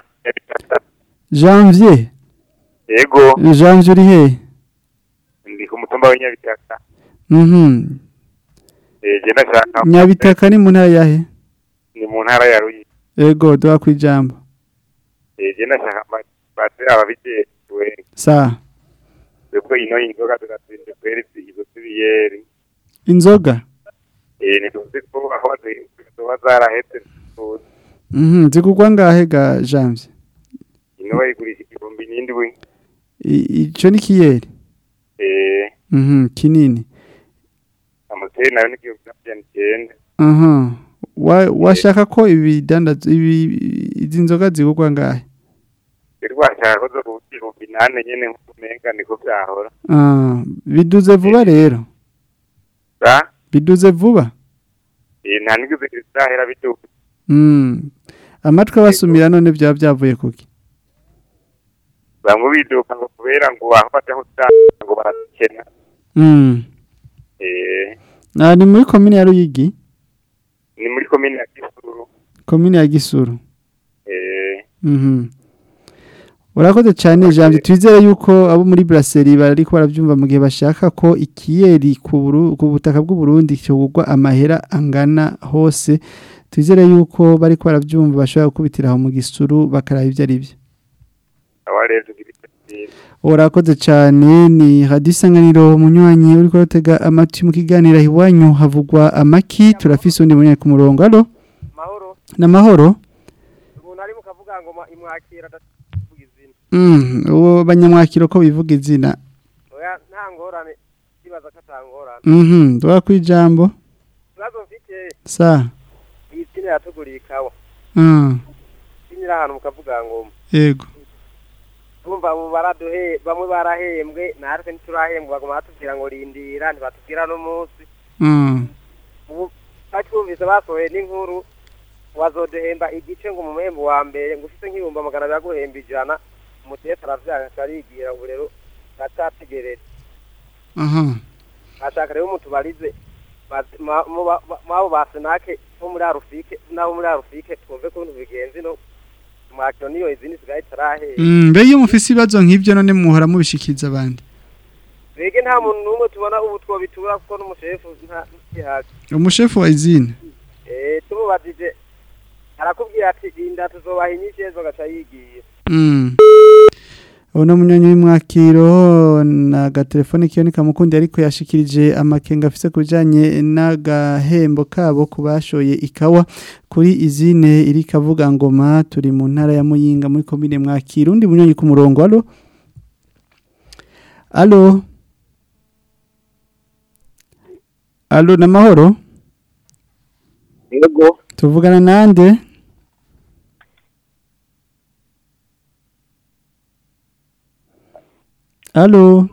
S6: janvier
S19: yego
S6: janvier uri hehe
S19: ndi ku mutumba w'inyabitaka
S6: mhm
S19: eh je ndashaka
S6: nyabitaka ni mu ntara yahe
S19: ni mu ntara ya Ruyi
S6: ego duha ku ijambo
S19: eh je ndashaka bate ababijejwe
S6: sa
S19: kuko ino inzoga ziratsinze kweri izo zibiyeri
S6: inzoga
S19: eh nituzi ko aho zizoba zarahetse tuzi
S6: mhm zigugwa ngahe ga janvier
S19: ino bayigurisha igihumbi n'indwi
S6: I- ico ni kiyeri
S19: eh
S6: mhm kinini
S19: amuseri nayo ni igihumbi n'amajana icyenda
S6: aha wa washaka ko ibidandaza ibi izi nzoga zigugwa ngahe
S19: rero washaka ko zo ku igihumbi nane nyene nk'umenga niko vyahora
S6: ah biduze vuba rero
S19: ba
S6: biduze vuba
S19: eh nta nigeze zahera biduka
S6: mm amatwi abasumira none byaba byavuye kuki
S19: bamwe biduka ngo kubera ngo aho baja kudanda ngo barakena
S6: mm
S19: eh
S6: na ni muri komine ya Ruyigi
S19: ni muri komine ya Kisuru
S6: komine ya Gisuru
S19: eh
S6: mhm Urakoze cyane jambo twizere yuko abo muri brasserie bari ko baravyumva mu gihe bashaka ko ikiyeri ku buru- ku butaka bw'u Burundi cyogurwa amahera angana hose twizere yuko bari ko baravyumva bashobora gukubitira aho mu gisuru bakaraba ivyo ari byo
S19: awa rero tugira icyo
S6: Urakoze cyane ni radio isanganiro munywanyi uri ko rutega amatwi mu kiganiro iwanyu havugwa amaki turafise undi munywanyi ku murongo allo
S15: mahoro
S6: namahoro
S15: umuntu ari mukavuga ngo ma- imwakira adavuga izina
S6: mm uwo banyamwakiro ko bivuga izina
S15: oya nta ngorane kibaza ko atangorane
S6: mhm duha kwijambo
S15: ikibazo mfite
S6: sa
S15: iyi tsina yatuguriye ikawa
S6: mm
S15: tsina iri ahantu mukavuga ngo
S6: yego
S15: bumva abo baraduhe bamwe barahembwe natwe ntiturahembwa baguma batubwira ngo rindira ntibatubwira n'umunsi
S6: mm
S15: ubu batwumvise basohoye n'inkuru wazoduhemba igice ngo umuhembo wa mbere ngo ufite nk'ibihumbi magana abiri aguhemba ijana umutesi aravyanga arigira ubu rero turacategereje
S6: aha
S15: ashaka rero mutubarize baz- ma- mu ba- ba- mwabo ba senake bo muri arufike n'abo muri arufike twumve ko ibintu bigenze no mwakiro niyo izindi sigaye itarahera
S6: mm mbe iyo mufise ibibazo nk'ivyo none muhora mubishikiza abandi
S15: bege nta muntu n'umwe tubona ubu twobitura kuko n'umushefu nta ntihazi
S6: umushefu wa izine
S15: eh tumubajije arakubwira ati inda tuzobaha inyinshi ejo agaca yigiye
S6: Mm. Uno munyonyi w'imwakiro na gatelefone kiyo nikamukundi ariko yashikirije amakenga afise kubijanye n'agahembo kabo kubashoye ikawa kuri izine iri kavuga ngoma turi mu ntara ya Muyinga muri komine mwakiro undi munyonyi ku murongo allo Allo Allo namahoro
S18: Yego.
S6: Tuvugana nande Allo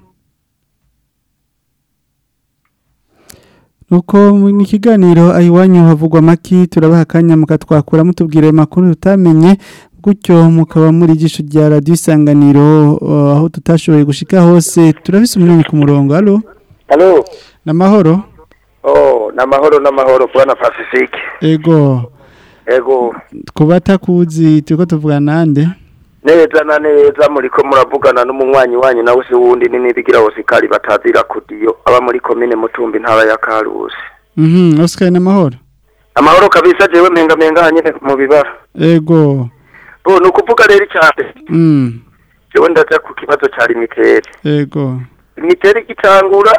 S6: Nuko mu kiganiro ayiwanyu havugwa maki turabaha akanya mukatwakura mutubwira ayo makuru tutamenye gutyo mukaba muri ijisho rya radiyo isanganiro uh, aho tutashoboye gushika hose turafise umunani ku murongo halo
S20: Halo.
S6: n'amahoro
S20: Oh, namahoro namahoro bwana Pacifique.
S6: ego
S20: Ego,
S6: kuba atakuzi turiko tuvugana nande
S20: neza na neza muriko muravugana n'umunywanyi wanyu nawe se wundi ni nibigira hosikali batazira kudiyo aba muri komine Mutumbi ntara ya Karusi.
S6: mhm Oscar n'amahoro
S20: Amahoro kabisa jewe mpenga mpenga hanyene mu bibara.
S6: ego
S20: Bo nukuvuga rero cyane.
S6: mm
S20: Jewe ndaza ku kibazo ca limiteri.
S6: ego
S20: Limiteri gitangura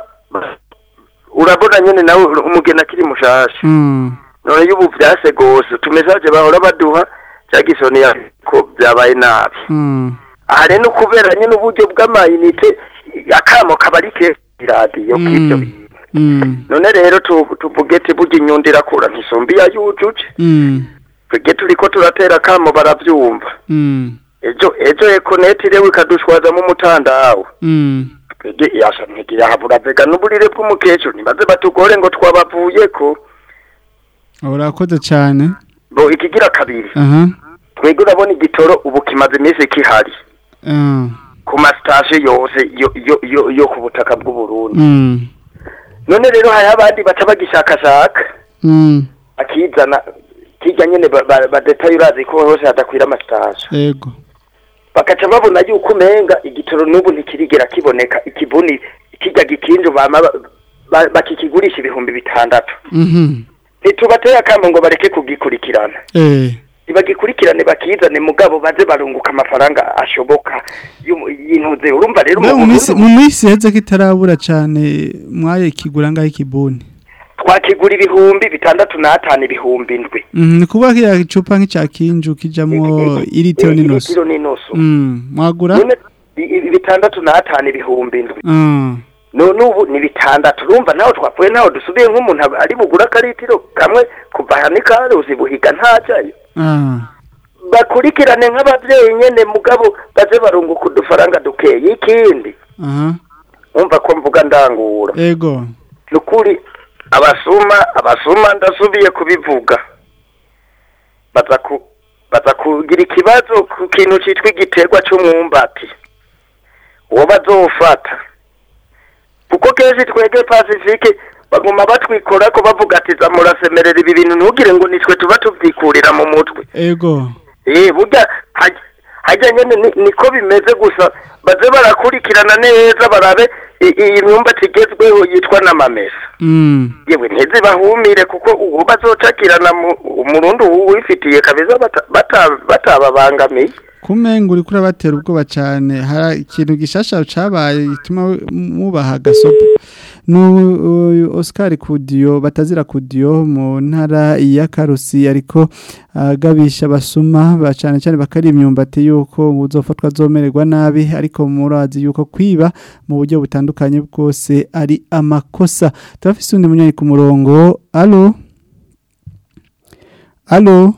S20: urabona nyene nawe umugena akiri mushasha.
S6: mm
S20: none y'ubu vyase gose tumesaje bahora baduha cyagisoni ko byabaye nabi
S6: mm
S20: aha rero kubera nyine uburyo bw'amayinite akamo kabarike iradiyo k'ibyo bintu
S6: mm
S20: none rero tu- tuvuge ati burya inyundo irakura ntisumbi ya yujuje
S6: mm
S20: twebwe turiko turatera akamo baravyumva
S6: mm
S20: ejo ejo ekoneti rero ikadushwazamo umutandawe
S6: mm
S20: twebwe yasha ntigira habura vega n'uburire bw'umukecuru ntibaze batugore ngo twabavuyeko
S6: urakoze cyane
S20: bo ikigira kabiri
S6: aha
S20: twebwe urabona igitoro ubu kimaze iminsi kihari
S6: ah
S20: ku masitasiyo yose yo yo yo yo ku butaka bw'uburundi
S6: mm
S20: none rero hari abandi baca bagishakashaka
S6: mm
S20: akizana kijya nyene ba- ba- badetaye urazi ko hose hadakwira amasitasiyo
S6: ego
S20: bakaca babona yuko umenga igitoro n'ubu ntikirigera kiboneka ikibuni kijya gikinjo bama ba- ba- bakikigurisha ibihumbi bitandatu
S6: mhm
S20: ntitubateye akamo ngo bareke kugikurikirana
S6: eh
S20: nibagikurikirane bakizane mugabo baze barunguka amafaranga ashoboka y'umu- y'intuze urumva rero
S6: mu
S20: mu
S6: minsi
S20: Burundi
S6: mu minsi heze kitarabura cyane mwaye kigura ngaho ikibuni
S20: twakigura ibihumbi bitandatu n'atanu ibihumbi indwi
S6: mhm ni kuba kiya icupa nk'icya kinju kijamwo iritiro n'inusu
S20: Litiro n'inusu
S6: mm mwagura
S20: none i- i- bitandatu n'atanu ibihumbi indwi
S6: ah
S20: none ubu ni bitandatu urumva naho twapfuye naho dusubiye nk'umuntu aba- ari bugura akaritiro kamwe kuva aha n'ikaruzi buhiga ntajyayo
S6: ah
S20: bakurikirane nk'abavyeyi nyene mugabo baze barunguka udufaranga dukeye ikindi
S6: aha
S20: umva ko mvuga ndangura
S6: ego
S20: nukuri abasuma abasuma ndasubiye kubivuga baza ku baza kugira ikibazo ku kintu citwa igiterwa c'umwumbati uwo bazofata kuko kenshi twege pacifique baguma batwikora ko bavuga ati za murasemerera ibi bintu ntugire ngo nitwe tuba tuvyikurira mu mutwe
S6: ego
S20: eh burya haj- hajya nyene ni- niko bimeze gusa baze barakurikirana neza barabe i- iyi myumbati igezweho yitwa n'amamesa
S6: mm
S20: yewe ntizibahumire kuko uwo bazocakirana mu- umurundi uwifitiye kabisa bata- bata- batababangamiye
S6: kumenga uri kurabatera ubwoba cyane hari ikintu gishasha cabaye gituma mubaha gasopo nu Oscar Kudiyo batazira Kudiyo mu ntara ya Karusi ariko agabisha basuma ba cyane cyane bakari imyumbati yuko uzofatwa zomererwa nabi ariko murazi yuko kwiba mu buryo butandukanye bwose ari amakosa turafise undi munyari ku murongo allo allo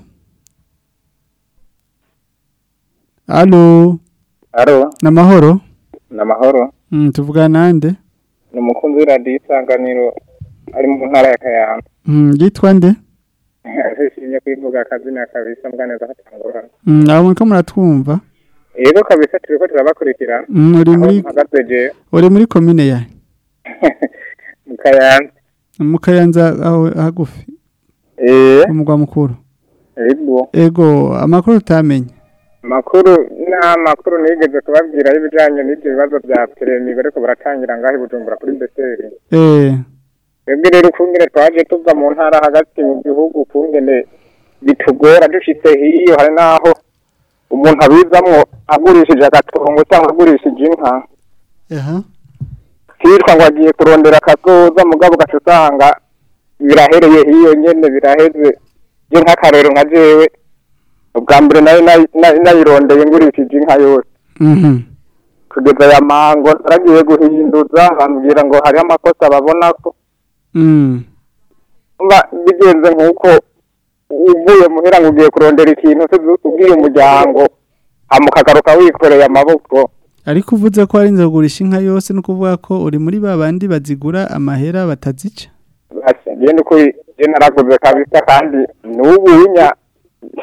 S6: allo
S21: Aro,
S6: namahoro
S21: namahoro.
S6: mm, tuvugana nande
S21: Ni umukunzi w'iradiyo isanganiro ari mu ntara ya Kayanza.
S6: mm, yitwa nde
S21: Arishimye kwivuga akazina kabisa mbwa neza hatangura.
S6: mm, abo muriko muratwumva
S21: Yego kabisa turiko turabakurikira.
S6: Mm, uri
S21: Aho
S6: muri-
S21: mpagaze je
S6: uri muri komine ya
S21: mu Kayanza.
S6: mu kayanza aho hagufi
S21: Eh,
S6: umugwa mukuru
S21: yego.
S6: ego amakuru utamenye
S21: Makuru nta makuru nigeze kubabwira y'ibijanye n'ibyo bibazo bya peremi bariko baratangira ngaho i Bujumbura kuri Beseri.
S6: eh
S21: Twebwe rero ukungene twaje tuva mu ntara hagati mu gihugu ukungene bitugora dushitse hiyo hari naho umuntu abizamwo agurishije agatongo cyangwa agurishije inka
S6: aha
S21: hitwa ngo agiye kurondera akazoza mugabo ugaca usanga birahereye hiyo nyene biraheze je nk'akarero nka jewe ubwa mbere nayo nayi- nayi- nayirondeye ngurishije inka yose
S6: mhm
S21: kugeza aya mango naragiye guhinduza bambwira ngo hariho amakosa babona ko
S6: mm
S21: mba bigenze nk'uko uvuye muhira ngo ugiye kurondera ikintu tuzi- ubwiye umuryango hama ukagaruka wikoreye amaboko
S6: ariko uvuze ko ari kugurisha inka yose no kuvuga ko uri muri ba bandi bazigura amahera batazica
S21: Ati, je n'ukuri je naraguze kabisa kandi n'ubu winya je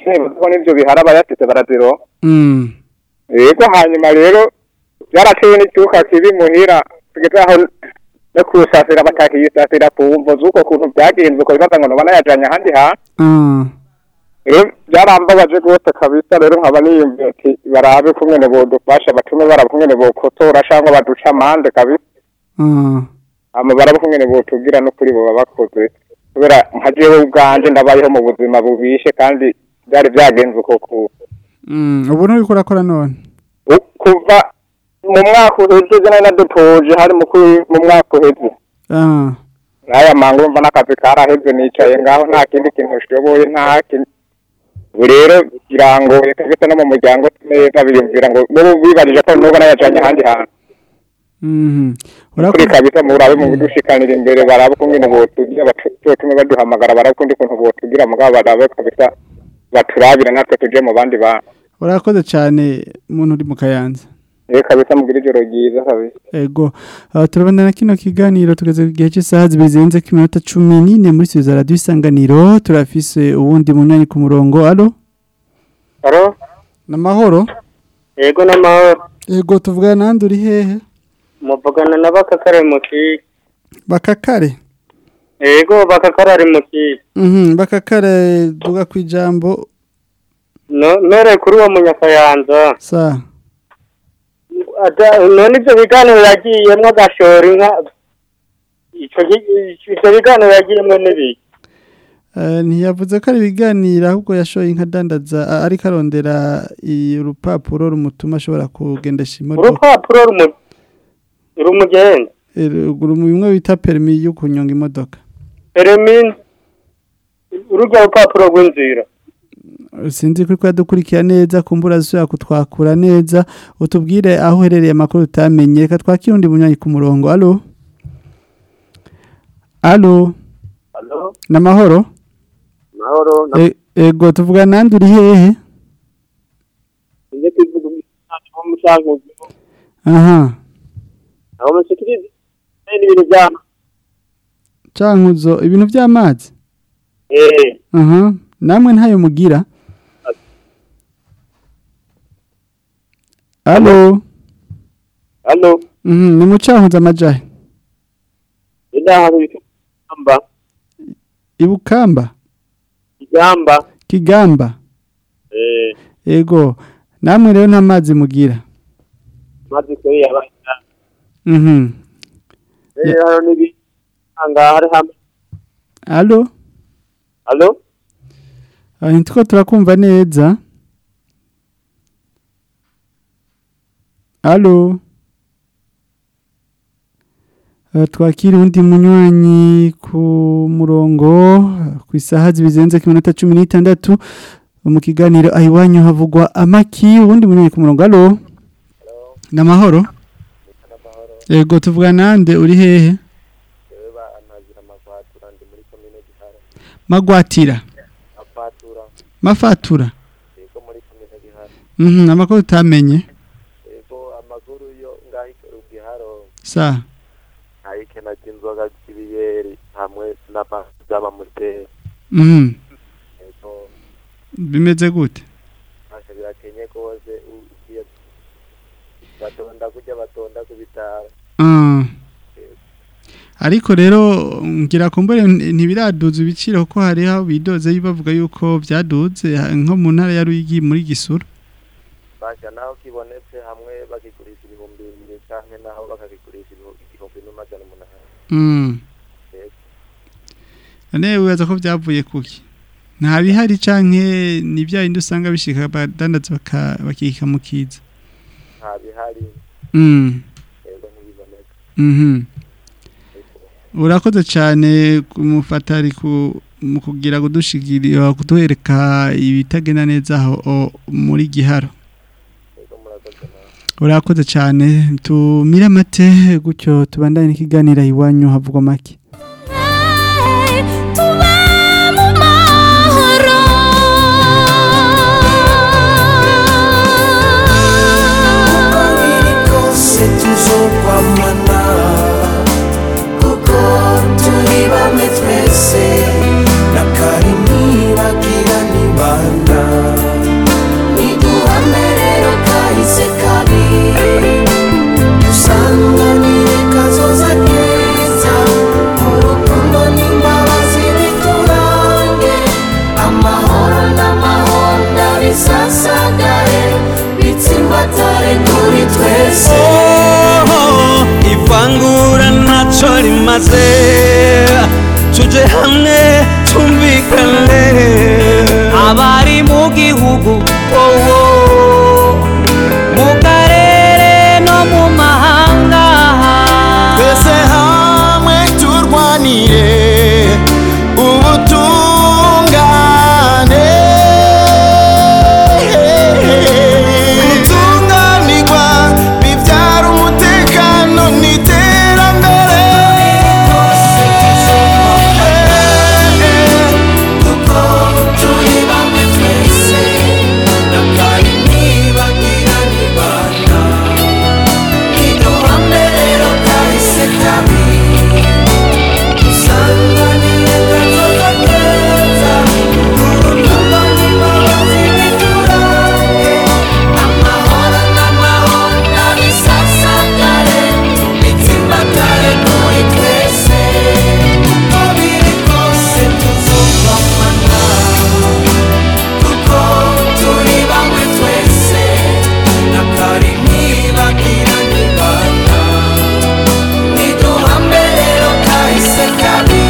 S21: nibaza ko n'ivyo bihara abayafise barazironka
S6: Mm.
S21: yego hanyuma rero byaratewe n'icyuka kibi muhira tugeze aho no kusasira batakiyisasira ku mvo z'uko kuntu byagenze uko bibaza ngo noba nayajanye ahandi hantu
S6: Ah.
S21: rero byarambabaje rwose kabisa rero nkaba niyumviye ati barabe kumwene bodufasha batume baraba kumwene bokotora cyangwa baduca amande kabisa
S6: Ah.
S21: hama baraba kumwene botubwira n'ukuri boba bakoze kubera nka jewe ubwanje ndabayeho mu buzima bubishe kandi byari byagenze uko ku
S6: Mm. Ubu nuri kurakora none.
S21: U- kuva mu mwaka uheze nari nadutoje hari mu kwi- mu mwaka uheze
S6: Ah.
S21: n'aya mangu urumva n'akazi karaheze nicaye ngaho nta kindi kintu nshoboye nta kindi ubu rero birangoye kabisa no mu muryango neza biyumvira ngo n'ubu bibarije ko n'ubu nayajanye ahandi hantu
S6: Mhm.
S21: kuri kabisa murabe mu bidushikanira imbere barabe ukungene botugira batume baduhamagara barabe ukundi kuntu botugira mugabo barabe kabisa baturabira natwe tuje mu bandi bantu
S6: Urakoze cyane muntu uri mu kayanza.
S21: rero kabisa mugira ijoro ryiza kabisa
S6: Ego. Uh, turabana na kino kiganiro tugeze ku gihe cy'isaha zibiri zirenze ku minota cumi n'ine muri studio za radio isanganiro turafise uwundi munywanyi ku murongo alo
S21: Alo
S6: namahoro
S21: yego n'amahoro
S6: Ego tuvugana nande uri hehe
S21: muvugana na bakakare mu kigo
S6: bakakare
S21: yego bakakare ari mu kigo
S6: Mhm bakakare duga kwijambo
S21: No- nore kuri uwo munyakayanza
S6: sa
S21: Ata- none ibyo biganiro yagiyemwo agashora inka ico gi- ivyo biganiro yagiyemwo n'ibiki
S6: Uh, ntiyavuze ko ari ibiganiro ahubwo yashoye inka dandaza a- ariko arondera i- urupapuro rumutuma ashobora kugendesha imodoka
S21: urupapuro rumu- rumugenza
S6: Eh, ru- bimwe bita perimi yo kunyonga imodoka
S21: peremini ururya rupapuro rw'inzira
S6: sinzi ko yadukurikira neza kumbura zishobora kutwakura neza utubwire aho uherereye amakuru utamenye reka twakire undi munywanyi ku murongo alo alo
S1: Halo,
S6: namahoro
S1: mahoro, na
S6: E- ego tuvuga nande uri hehe
S1: nje kwivuga umwana wo mushanguzi.
S6: aha
S1: Aho mushikiriza n'ibintu bya
S6: cankuzo ibintu by'amazi
S1: eh
S6: aha namwe ntayo mugira alo
S1: Halo,
S6: mhm ni mucankuzo amajahe
S1: ida hari ikamba,
S6: ibukamba
S1: igamba.
S6: kigamba
S1: Eh,
S6: ego namwe rero nta mazi mugira
S1: mazi kuri yabanya.
S6: mhm
S1: Eh, hano nibi anga hari hamwe.
S6: alo
S1: Halo,
S6: Ah, ntitwo turakumva neza alo Ah, twakira undi munywanyi ku murongo ku isaha zibizenze ku minota cumi n'itandatu mu kiganiro aho iwanyu havugwa amaki uwundi munywanyi ku murongo alo ni amahoro yego tuvuga nande uri hehe magwatira mafatura mhm amakuru utamenye sa
S1: ayikena cy'inzoga cy'ibiyeri hamwe n'amazi y'amamuteri.
S6: mhm bimeze gute
S1: Ntacyo birakenye rwose ugiye batonda kujya batonda ku bitaro.
S6: Ah. ariko rero ngira kumbure ntibiraduza ibiciro kuko hariho bidoze bavuga yuko byaduze ha- nko mu ntara ya Ruyigi muri Gisuru
S1: Basha naho kibonetse hamwe bakigurisha ibihumbi bibiri canke naho bakakigurisha ibihumbi igihumbi n'amajana umunani.
S6: mm
S1: Yego.
S6: ane wibaza ko byavuye kuki nta bihari canke ni bya bindi usanga bishika badandaza baka- bakika mu kiza
S1: Nta bihari.
S6: mm
S1: Yego ntibiboneka.
S6: mhm urakoze cyane kumufatari ku mu kugira kudushigirira kuduhereka ibitagenda neza aho o- muri giharo urakoze cyane tumire amate gutyo tubandanye n'ikiganiro iwanyu havugwa make
S13: uko biri kose tuzokwamana kuko turi bamwe twese na kari nibagira nibanda bisasagare bitsimbatare kuri twese
S2: Oh, ivangura ntacyo rimaze tuje hamwe tumvikane abari mu gihugu wowo mu karere no mu mahanga
S13: twese hamwe turwanire ubutungane gutunganirwa bibyara umutekano n'iterambere kuko turi bamwe twese na kari ntibagira nibanda iduhame rero kahise kabi dusanganire gatoza keza urukundo n'imbabazi biturage amahoro n'amahoro n'abisasagare bitsimbatare kuri twese uko biri kose tuzubamana kuko turi bamwe twese na kari ntibagira nibanda niduhame rero kahise kabi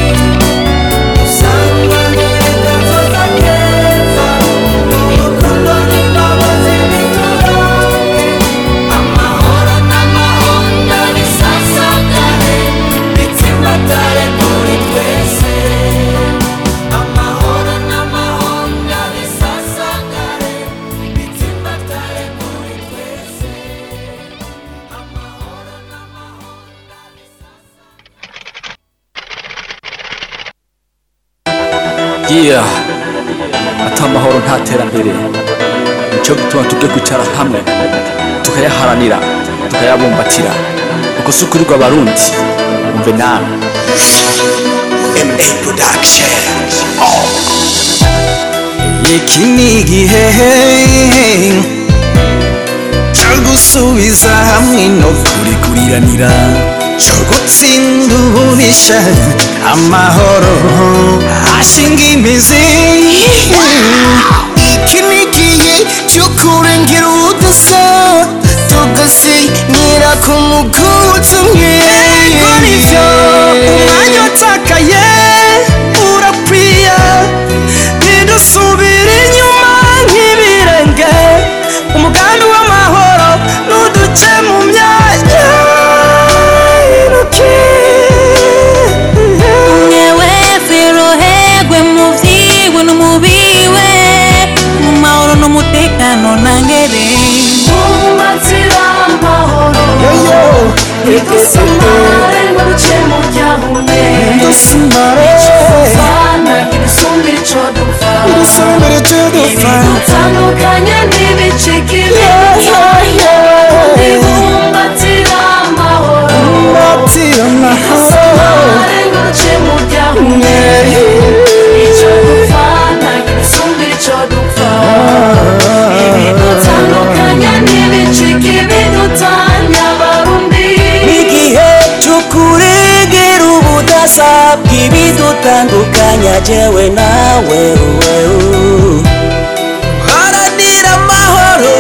S13: dusanganire gatoza keza urukundo n'imbabazi biturage amahoro n'amahoro n'abisasagare bitsimbatare kuri twese amahoro n'amahoro n'abisasagare bitsimbatare kuri twese
S22: yeah ata amahoro nta terambere nicyo gituma tujye kwicara hamwe tukayaharanira tukayabumbatira uko si ukuri rw'abarundi umve nawe
S2: MA Production iki ni igihe cyo gusubiza hamwe no kurikuriranira cyo gutsinda ububisha amahoro ashinga imizi iki ni igihe cyo kurengera ubudasa tugasinyira ku muguzi umwe yego nivyo umwanya watakaye urakwiye ntidusubire inyuma nk'ibirenge umugambi w'amahoro nuduce mu myanya iruki
S16: umwe wese rohegwe mu vyiwe no mu biwe mu mahoro n'umutekano nangere
S13: Umbatira amahoro Idusamare ngo duce mu byahume
S2: Idusamare
S13: Icofana kidusumbira ico dupfa
S2: Idusumbira ico dupfa
S13: Ibidutandukanya ntibicike
S2: yeah.
S13: Ibumbatira amahoro
S2: Umbatira amahoro
S13: Idusamare ngo duce mu byahume Ico dupfana kidusumbira ico dupfa Ibidutandukanya ntibicike ibidutanya abarundi
S2: igihe cy'ukuregera ubudasa bw'ibidutandukanya jewe nawe wewe haranira amahoro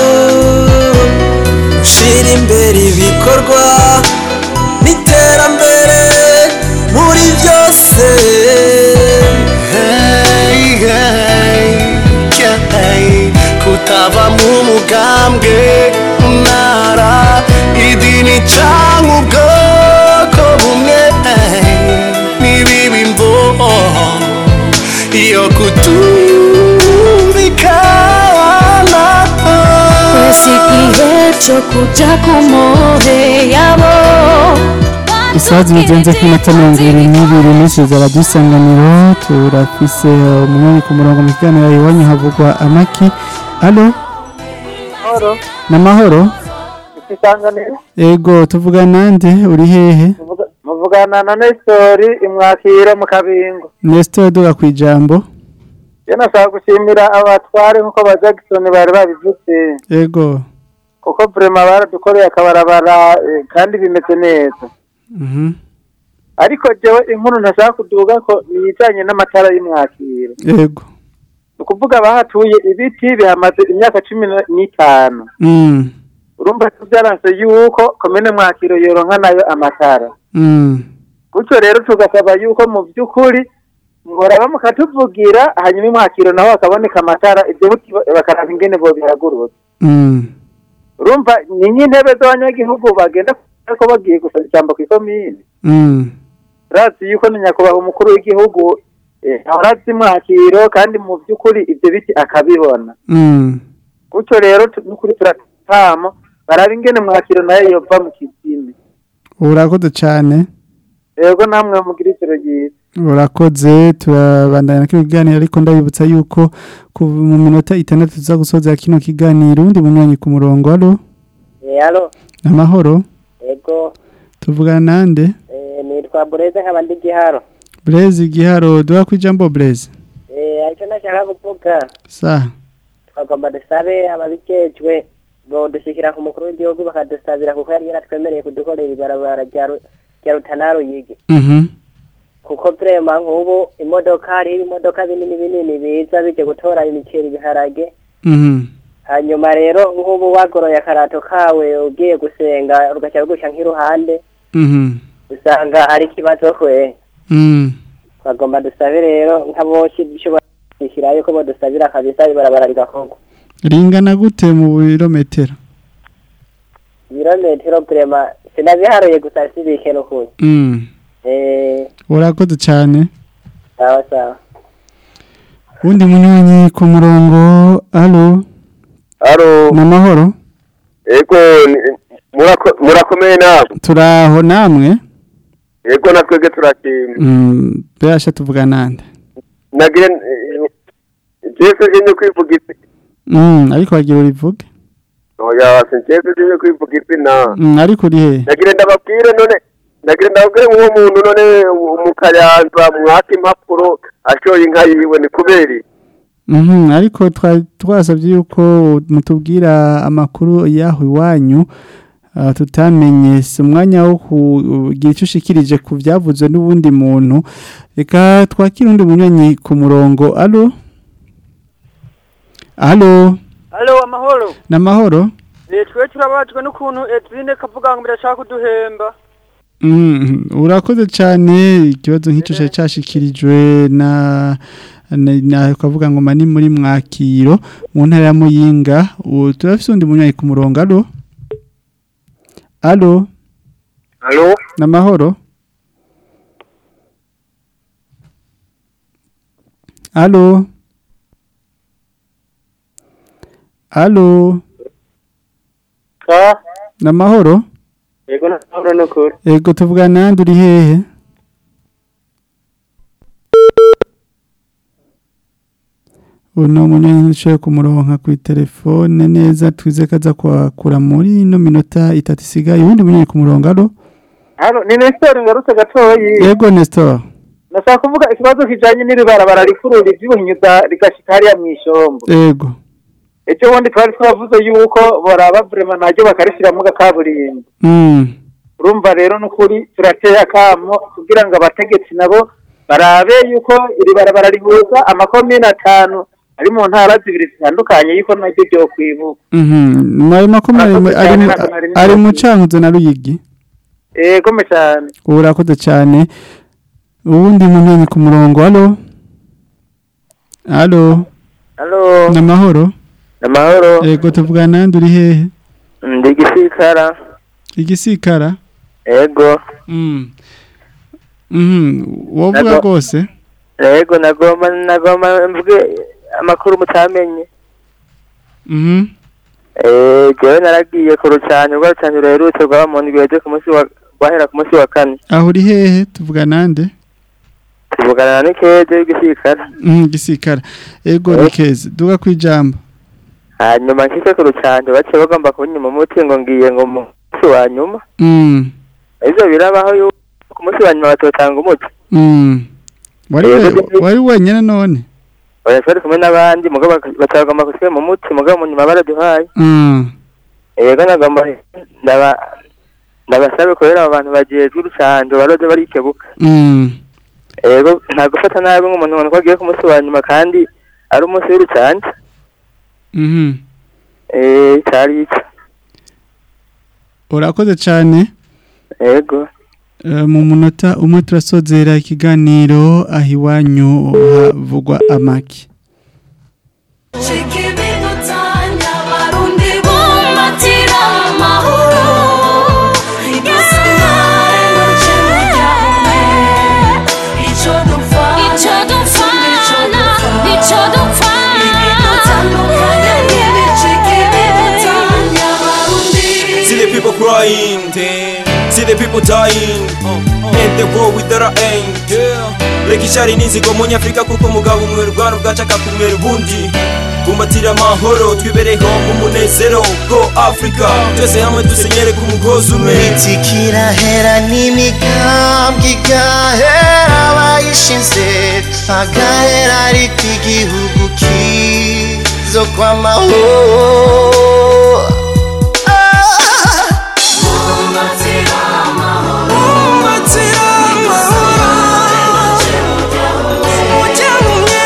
S2: ushyira imbere ibikorwa n'iterambere muri byose Hey, hey, hey, kutava mu mugambwe mu ntara idini cyangwa ubwoko bumwe n'ibibi mvo iyo kutumvikana
S16: twese igihe cyo kuja ku mpuhe yabo
S6: isaha zibigenze ku minota mirongo ibiri n'ibiri n'ijoro radisanganiro turafise umwanya ku murongo mu kiganiro iwanyu havugwa amaki alo
S21: Mahoro,
S6: ni amahoro
S21: isanganiro
S6: ego tuvuga nande uri hehe
S21: Muvuga- muvugana na Nestori imwakiro mu kabingo
S6: nesito duga ku ijambo
S21: iyo nashaka gushimira abatware nk'uko ba Jackson bari babivuze
S6: ego
S21: kuko vrema baradukoreye akabarabara eh, kandi bimeze neza
S6: mhm
S21: ariko jewe inkuru ntashaka kuduga ko niyijanye n'amatara y'imwakiro
S6: ego
S21: ni
S3: ukuvuga bahatuye ibiti bihamaze imyaka cumi na- n'itanu
S6: Mm.
S3: urumva ko byaranse yuko komine mwakiro yoronka nayo amatara
S6: Mm.
S3: gutyo rero tugasaba yuko mu by'ukuri mworaba mukatuvugira hanyuma imwakiro naho hakaboneka amatara ibyo biti bakaraba ingene bo biragurutse
S6: Mm.
S3: urumva ni nk'intebe z'abanyagihugu bagenda ko bagiye gusaba ijambo ku ikomine
S6: Mm.
S3: urazi yuko ni nyakubahwa umukuru w'igihugu eh, ahora azi mwakiro kandi mu by'ukuri ibyo biti akabibona
S6: Mm.
S3: gutyo rero tu- n'ukuri turatamo baraba ingene mwakiro nayo yova mu kizimi
S6: urakoze cyane
S3: yego namwe mugira ijoro ryiza
S6: urakoze turabandanya na kino kiganiro ariko ndabibutsa yuko ku mu minota itandatu tuza gusoza kino kiganiro undi munywanyi ku murongo alo
S4: halo
S6: amahoro
S4: ego
S6: tuvugana nande
S4: eh, nitwa bureze nkaba ndi giharo
S6: Blaise igiharo duha ku ijambo Blaise
S4: Eh, aricyo nashaka kuvuga
S6: sa
S4: twagomba dusabe ababijejwe bodushyikira ku mukuru w'igihugu bakadusabira kuko yari yaratwemereye kudukorera ibarabara rya Ru- rya rutanaro yigi
S6: mhm
S4: kuko vrema nk'ubu imodoka hariho ibimodoka binini binini biza bije gutora imiceri ibiharage
S6: mhm
S4: hanyuma rero nk'ubu wagoroye akarato kawe ugiye gusenga ugaca bigusha nk'iruhande
S6: mhm
S4: usanga ari ikibazo kwe
S6: mhm
S4: twagomba dusabe rero nka bose dushobora kwishyirayo ko bodusabira kabisa ibarabara rigakorwa
S6: ringana gute mu birometero
S4: ibirometero vrema sinabiharuye gusa sibike n'ukuri
S6: mm
S4: eh
S6: urakoze cyane
S4: sawa sawa
S6: undi munywanyi ku murongo alo
S11: Alo,
S6: namahoro
S11: ego ni- murako- murakomeye namwe.
S6: turaho namwe
S11: Ego na twebwe turakimba.
S6: mm birasha tuvuga nande
S11: Nagire Jesu nje kwivuga isi.
S6: mm ariko wagira urivuge
S11: Oya, sinjeze nje kwivuga isi na.
S6: mm ariko uri he
S11: Nagire ndababwire none Nagire ndababwire nk'uwo muntu none mu kayanza mwaka impapuro ashoye inka yiwe ni kuberi.
S6: Mhm, ariko twa- twasabye yuko mutubwira amakuru yaho iwanyu ah, tutamenye si umwanya wo kugira icyo ushikirije ku byavuzwe n'ubundi muntu reka twakire undi munywanyi ku murongo alo alo
S23: Halo amahoro
S6: ni amahoro
S23: Eh, twe turabajwe n'ukuntu Edwine kavuga ngo birashaka kuduhemba
S6: Mhm, urakoze cyane ikibazo nk'icyo cyari cyashikirijwe na na- na kavuga ngo mani muri mwakiro mu ntara ya muyinga ubu turafise undi munywanyi ku murongo alo alo
S11: Alo,
S6: ni amahoro alo alo
S3: ka
S6: ni amahoro
S3: yego ntabwo n'ukuri
S6: ego tuvugana nande uri hehe uno munyanya ushoboye kumuronka ku telefone neza twize ko aza kwakura muri ino minota itatu isigaye ubundi munyanya ku murongo alo
S3: hano ni nestor ngarutse gatoyi
S6: yego nestor
S3: nashaka kuvuga ikibazo kijanye n'iri barabara rikuru rivyuhinyuza rigashika hariya mw'ishombo
S6: yego
S3: ejo bundi twari twavuze yuko boraba vrema naryo bakarishiramwo agakaburimbo
S6: mm.
S3: urumva rero n'ukuri turateye akamo kugira ngo abategetsi nabo barabe yuko iri barabara rihuza amakomine atanu ari mu ntara zibiri zitandukanye yuko naryo ryo kwibuka
S6: Mhm. Ayo makoma ari mu- ari mu- ari mu cankuzo na ruyigi
S3: ego me cyane
S6: ubu urakoze cyane ubundi munyanya ku murongo alo alo
S4: halo
S6: ni amahoro
S4: amahoro
S6: yego tuvugana nande uri hehe
S4: ndi gisikara
S6: igisikara
S4: ego
S6: Mm. Mhm. wovuga
S4: Nago-
S6: rwose
S4: ego nagomba nagomba mvuge amakuru mutamenye
S6: Mhm.
S4: eh jewe naragiye ku rucanyo rwa rucanyo ruherutse rwaba mu ndwi yaje ku munsi wa rwahera ku munsi wa kane
S6: aho uri hehe tuvugana nande
S4: tuvugana na Nikeje w'igisikara
S6: Mhm, igisikara ego ni keza duga kwijambo
S4: hanyuma nshitse ku rucanyo baciye bagomba kunyuma umuti ngo ngiye ngo mu munsi wa nyuma
S6: Mm.
S4: ivyo birabaho yuko ku munsi wa nyuma batotanga umuti
S6: Mm. wari
S4: Yego,
S6: we-
S4: ndi-
S6: wari wenyine none
S4: oya twari kumwe n'abandi mugabo baka- batagomba kusiga mu muti mugabo mu nyuma baraduhaye
S6: Mm.
S4: yego nagomba ndaba ndabasabe kubera abo bantu bajejwe urucanjo baroze barikebuka
S6: Mm.
S4: yego nta gufata nabi nk'umuntu ubona ko agiye ku munsi wa nyuma kandi
S5: ari umunsi w'urucanca
S6: Mhm.
S5: eh cari ico
S6: urakoze cyane
S5: yego
S6: Eh, mu munota umwe turasozera ikiganiro aho iwanyu havugwa amaki
S13: Chika ibidutanya abarundi bumbatira amahoro Igisirikare ngo kimuja umwe Ico dupfa Ico dupfana Ico dupfana Ibidutandukanya n'ibicika ibidutanya abarundi
S8: See the people crying, see the people dying, and the war without an end. Reka ishari n'inzigo mu nyafurika kuko umugabo umwe rwana ubwacaka kumera ubundi bumbatira amahoro twibereho mu munezero bwo afurika twese hamwe dusenyere ku mugozi umwe
S2: kirahera n'imigambwe igahera abayishinze agahera ariko igihugu kizo kw'amahoro
S13: Bumbatira amahoro
S2: Bumbatira amahoro Muja mumwe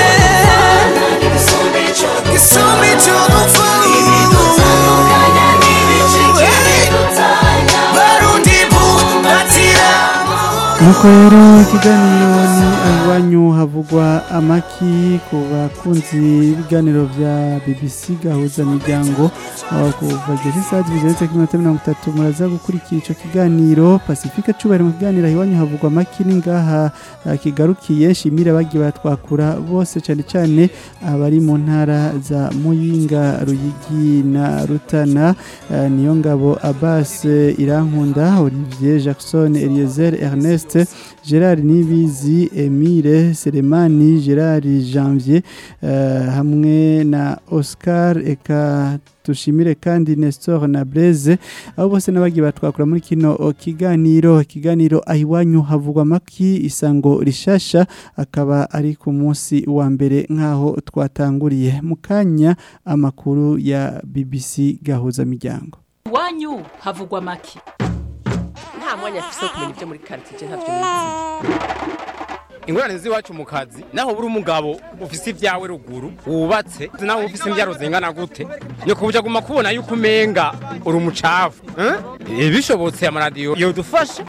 S2: Gisumba ico dupfa
S13: Ibidutandukanya n'ibicika ibidutanya
S2: Barundi bumbatira
S6: nuko rero ikiganiro ni aho iwanyu havugwa amaki ku bakunzi b'ibiganiro bya BBC gahuza miryango aho kuva igihe cy'isaha zibiri zirenze kuri minota mirongo itatu muraza gukurikira icyo kiganiro pacifique cubahiro mu kiganiro aho iwanyu havugwa amaki ni ngaha ah, kigarukiye shimira bagiye batwakura bose cyane cyane abari mu ntara za muyinga ruyigi na rutana ah, niyo ngabo abbas irankunda olivier jackson eliezer ernest gerard nibizi emile selemani gerard janvier eh, hamwe na oscar eka tushimire kandi Nestor na Blaise abo bose n'abagiye batwakura muri kino o, kiganiro ikiganiro ahiwanyu havugwa maki isango rishasha akaba ari ku munsi wa mbere nkaho twatanguriye mu kanya amakuru ya BBC gahuza miryango
S9: iwanyu havugwa make
S24: nta mwanya afise wo kumenya ibyo muri karitsiye ntavyo nizi ingorane z'iwacu mu kazi naho buri umugabo ufise ibyawe ruguru wubatse naho ufise imbyaro zingana gute ni kubuja guma kubona yuko umenga uri umucafu eh? Eh, bishobotse amaradiyo yodufasha